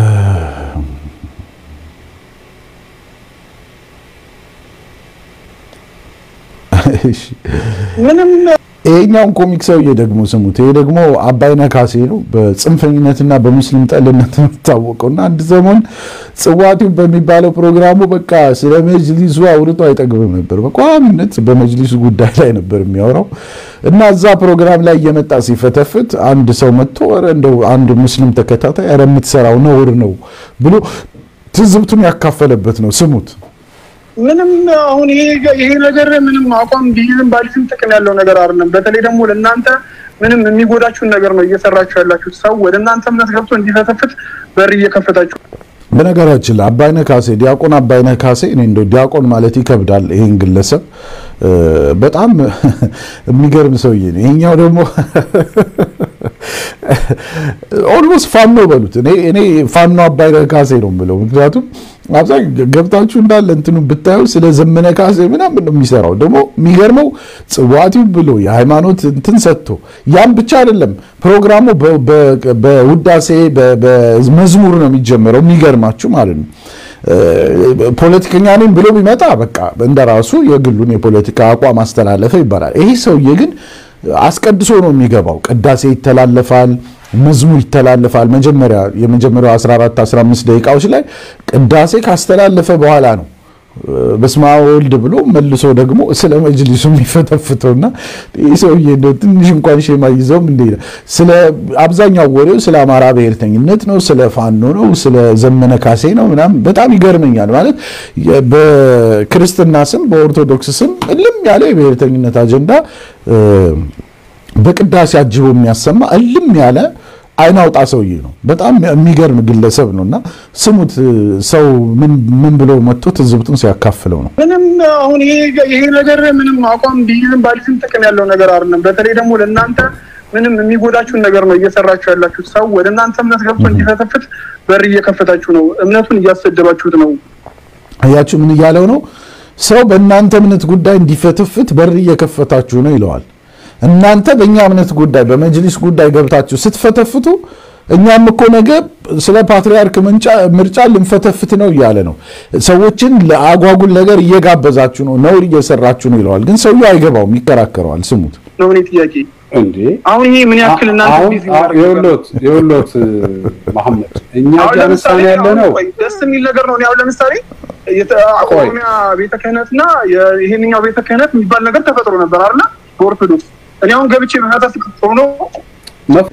እሺ ምንም ይሄኛውን ኮሚክ ሰውዬ ደግሞ ስሙት። ይሄ ደግሞ አባይነህ ካሴ ነው። በጽንፈኝነትና በሙስሊም ጠልነት የሚታወቀው እና አንድ ዘመን ጽዋቲው በሚባለው ፕሮግራሙ በቃ ስለ መጅሊሱ አውርቶ አይጠግብም ነበር። በቋሚነት በመጅሊሱ ጉዳይ ላይ ነበር የሚያወራው እና እዛ ፕሮግራም ላይ እየመጣ ሲፈተፍት አንድ ሰው መጥቶ ኧረ እንደው አንድ ሙስሊም ተከታታይ ኧረ የምትሰራው ነውር ነው ብሎ ትዝብቱን ያካፈለበት ነው። ስሙት። ምንም አሁን ይሄ ይሄ ነገር ምንም አቋም ቢይዝም ባሊዝም ጥቅም ያለው ነገር አይደለም። በተለይ ደግሞ ለእናንተ ምንም የሚጎዳችሁን ነገር ነው እየሰራችሁ ያላችሁት። ሰው ወደ እናንተ እምነት ገብቶ እንዲፈተፍት በር እየከፈታችሁ በነገራችን ላይ አባይነህ ካሴ ዲያቆን አባይነህ ካሴ እኔ እንደው ዲያቆን ማለት ይከብዳል። ይሄን ግለሰብ እ፣ በጣም የሚገርም ሰውዬ ነው። ይሄኛው ደግሞ ኦልሞስት ፋኖ በሉት። እኔ እኔ ፋኖ አባይነህ ካሴ ነው የምለው ምክንያቱም አብዛኛው ገብታችሁ እንዳለ እንትኑ ብታዩ ስለ ዘመነ ካሴ ምናምን ነው የሚሰራው። ደግሞ የሚገርመው ጽዋቲው ብሎ የሃይማኖት እንትን ሰጥቶ ያም ብቻ አይደለም ፕሮግራሙ በ- በ- በውዳሴ በ- በመዝሙር ነው የሚጀመረው። የሚገርማችሁ ማለት ነው ፖለቲከኛ ነኝ ብሎ ቢመጣ በቃ እንደራሱ የግሉን የፖለቲካ አቋም አስተላለፈ ይባላል። ይሄ ሰውዬ ግን አስቀድሶ ነው የሚገባው። ቅዳሴ ይተላለፋል፣ መዝሙር ይተላለፋል። መጀመሪያ የመጀመሪያው 14 15 ደቂቃዎች ላይ ቅዳሴ ካስተላለፈ በኋላ ነው በስመ አብ ወልድ ብሎ መልሶ ደግሞ ስለ መጅሊሱ የሚፈተፍተውና ይህ ሰውዬ እንደው ትንሽ እንኳን ሼማ ይዘውም እንደ ስለ አብዛኛው ወሬው ስለ አማራ ብሔርተኝነት ነው፣ ስለ ፋኖ ነው፣ ስለ ዘመነ ካሴ ነው ምናምን በጣም ይገርመኛል። ማለት በክርስትና ስም በኦርቶዶክስ ስም እልም ያለ የብሔርተኝነት አጀንዳ በቅዳሴ አጅቦ የሚያሰማ እልም ያለ አይን አውጣ ሰውዬ ነው። በጣም የሚገርም ግለሰብ ነው እና ስሙት። ሰው ምን ብሎ መጥቶ ትዝብቱን ሲያካፍለው ነው። ምንም አሁን ይሄ ይሄ ነገር ምንም አቋም ቢይዝም ባሊዝም ጥቅም ያለው ነገር አይደለም። በተለይ ደግሞ ለእናንተ ምንም የሚጎዳችሁን ነገር ነው እየሰራችሁ ያላችሁት። ሰው ወደ እናንተ እምነት ገብቶ እንዲፈተፍት በር እየከፈታችሁ ነው። እምነቱን እያሰደባችሁት ነው። አያችሁ ምን እያለው ነው? ሰው በእናንተ እምነት ጉዳይ እንዲፈተፍት በር እየከፈታችሁ ነው ይለዋል። እናንተ በእኛ እምነት ጉዳይ በመጅሊስ ጉዳይ ገብታችሁ ስትፈተፍቱ እኛም እኮ ነገ ስለ ፓትሪያርክ ምርጫ ልንፈተፍት ነው እያለ ነው። ሰዎችን ለአጓጉል ነገር እየጋበዛችሁ ነው፣ ነውር እየሰራችሁ ነው ይለዋል። ግን ሰውየው አይገባውም፣ ይከራከረዋል። ስሙት ነው እኔ ጥያቄ እንዴ አሁን ይሄ ምን ያክል እናንተ አሁን ቢዚ ማድረግ የውሎት የውሎት መሐመድ እኛ አሁን እያነሳን ለምሳሌ ያለ አሁን ነው ቆይ ደስ የሚል ነገር ነው። እኔ አሁን ለምሳሌ የተ- ቆይ። ኦሮሚያ ቤተ ክህነትና የ- ይሄንኛው ቤተ ክህነት የሚባል ነገር ተፈጥሮ ነበር አይደለ? በኦርቶዶክስ እኔ አሁን ገብቼ በፈታስ ሆኖ መፍ-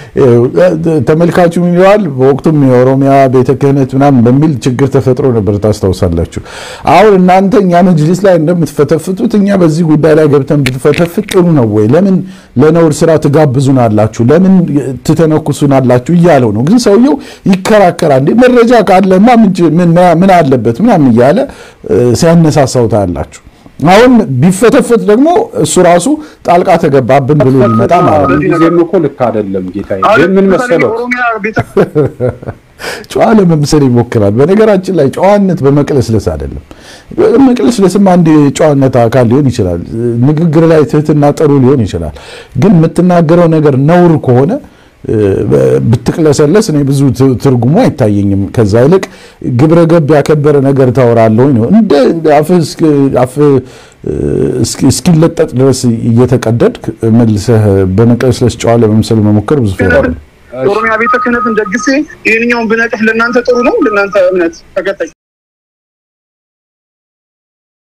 ተመልካቹ ምን ይለዋል? በወቅቱም የኦሮሚያ ቤተ ክህነት ምናምን በሚል ችግር ተፈጥሮ ነበር ታስታውሳላችሁ። አሁን እናንተ እኛ መጅሊስ ላይ እንደምትፈተፍቱት እኛ በዚህ ጉዳይ ላይ ገብተን ብትፈተፍት ጥሩ ነው ወይ? ለምን ለነውር ስራ ትጋብዙናላችሁ? ለምን ትተነኩሱናላችሁ? እያለው ነው። ግን ሰውየው ይከራከራል። እንዴ መረጃ ካለማ ምን ች- ምን- ምን አለበት ምናምን እያለ እ፣ ሲያነሳሳው ታያላችሁ። አሁን ቢፈተፍት ደግሞ እሱ ራሱ ጣልቃ ተገባብን ብሎ ሊመጣ ማለት ነው። ጊዜም እኮ ልክ አይደለም ጌታዬ። አሁን ግን ምን ለምሳሌ መሰለው የኦሮሚያ ቤተ ጨዋ ለመምሰል ይሞክራል። በነገራችን ላይ ጨዋነት በመቅለስለስ አይደለም። መቅለስለስም አንድ የጨዋነት አካል ሊሆን ይችላል። ንግግር ላይ ትህትና ጥሩ ሊሆን ይችላል። ግን የምትናገረው ነገር ነውር ከሆነ እ፣ ብትቅለሰለስ እኔ ብዙ ት- ትርጉሙ አይታየኝም። ከዛ ይልቅ ግብረ ገብ ያከበረ ነገር ታወራለሁ ነው እንደ እንደ አፍህ እስኪ- አፍህ እ፣ እስኪ- እስኪለጠጥ ድረስ እየተቀደድክ መልሰህ በመቅለስለስ ጨዋ ለመምሰል መሞከር ብዙ ፌራ ነው። የኦሮሚያ ቤተ ክህነትን ደግሴ ይህንኛውን ብነቅፍ ለእናንተ ጥሩ ነው? ለእናንተ እምነት ተከታይ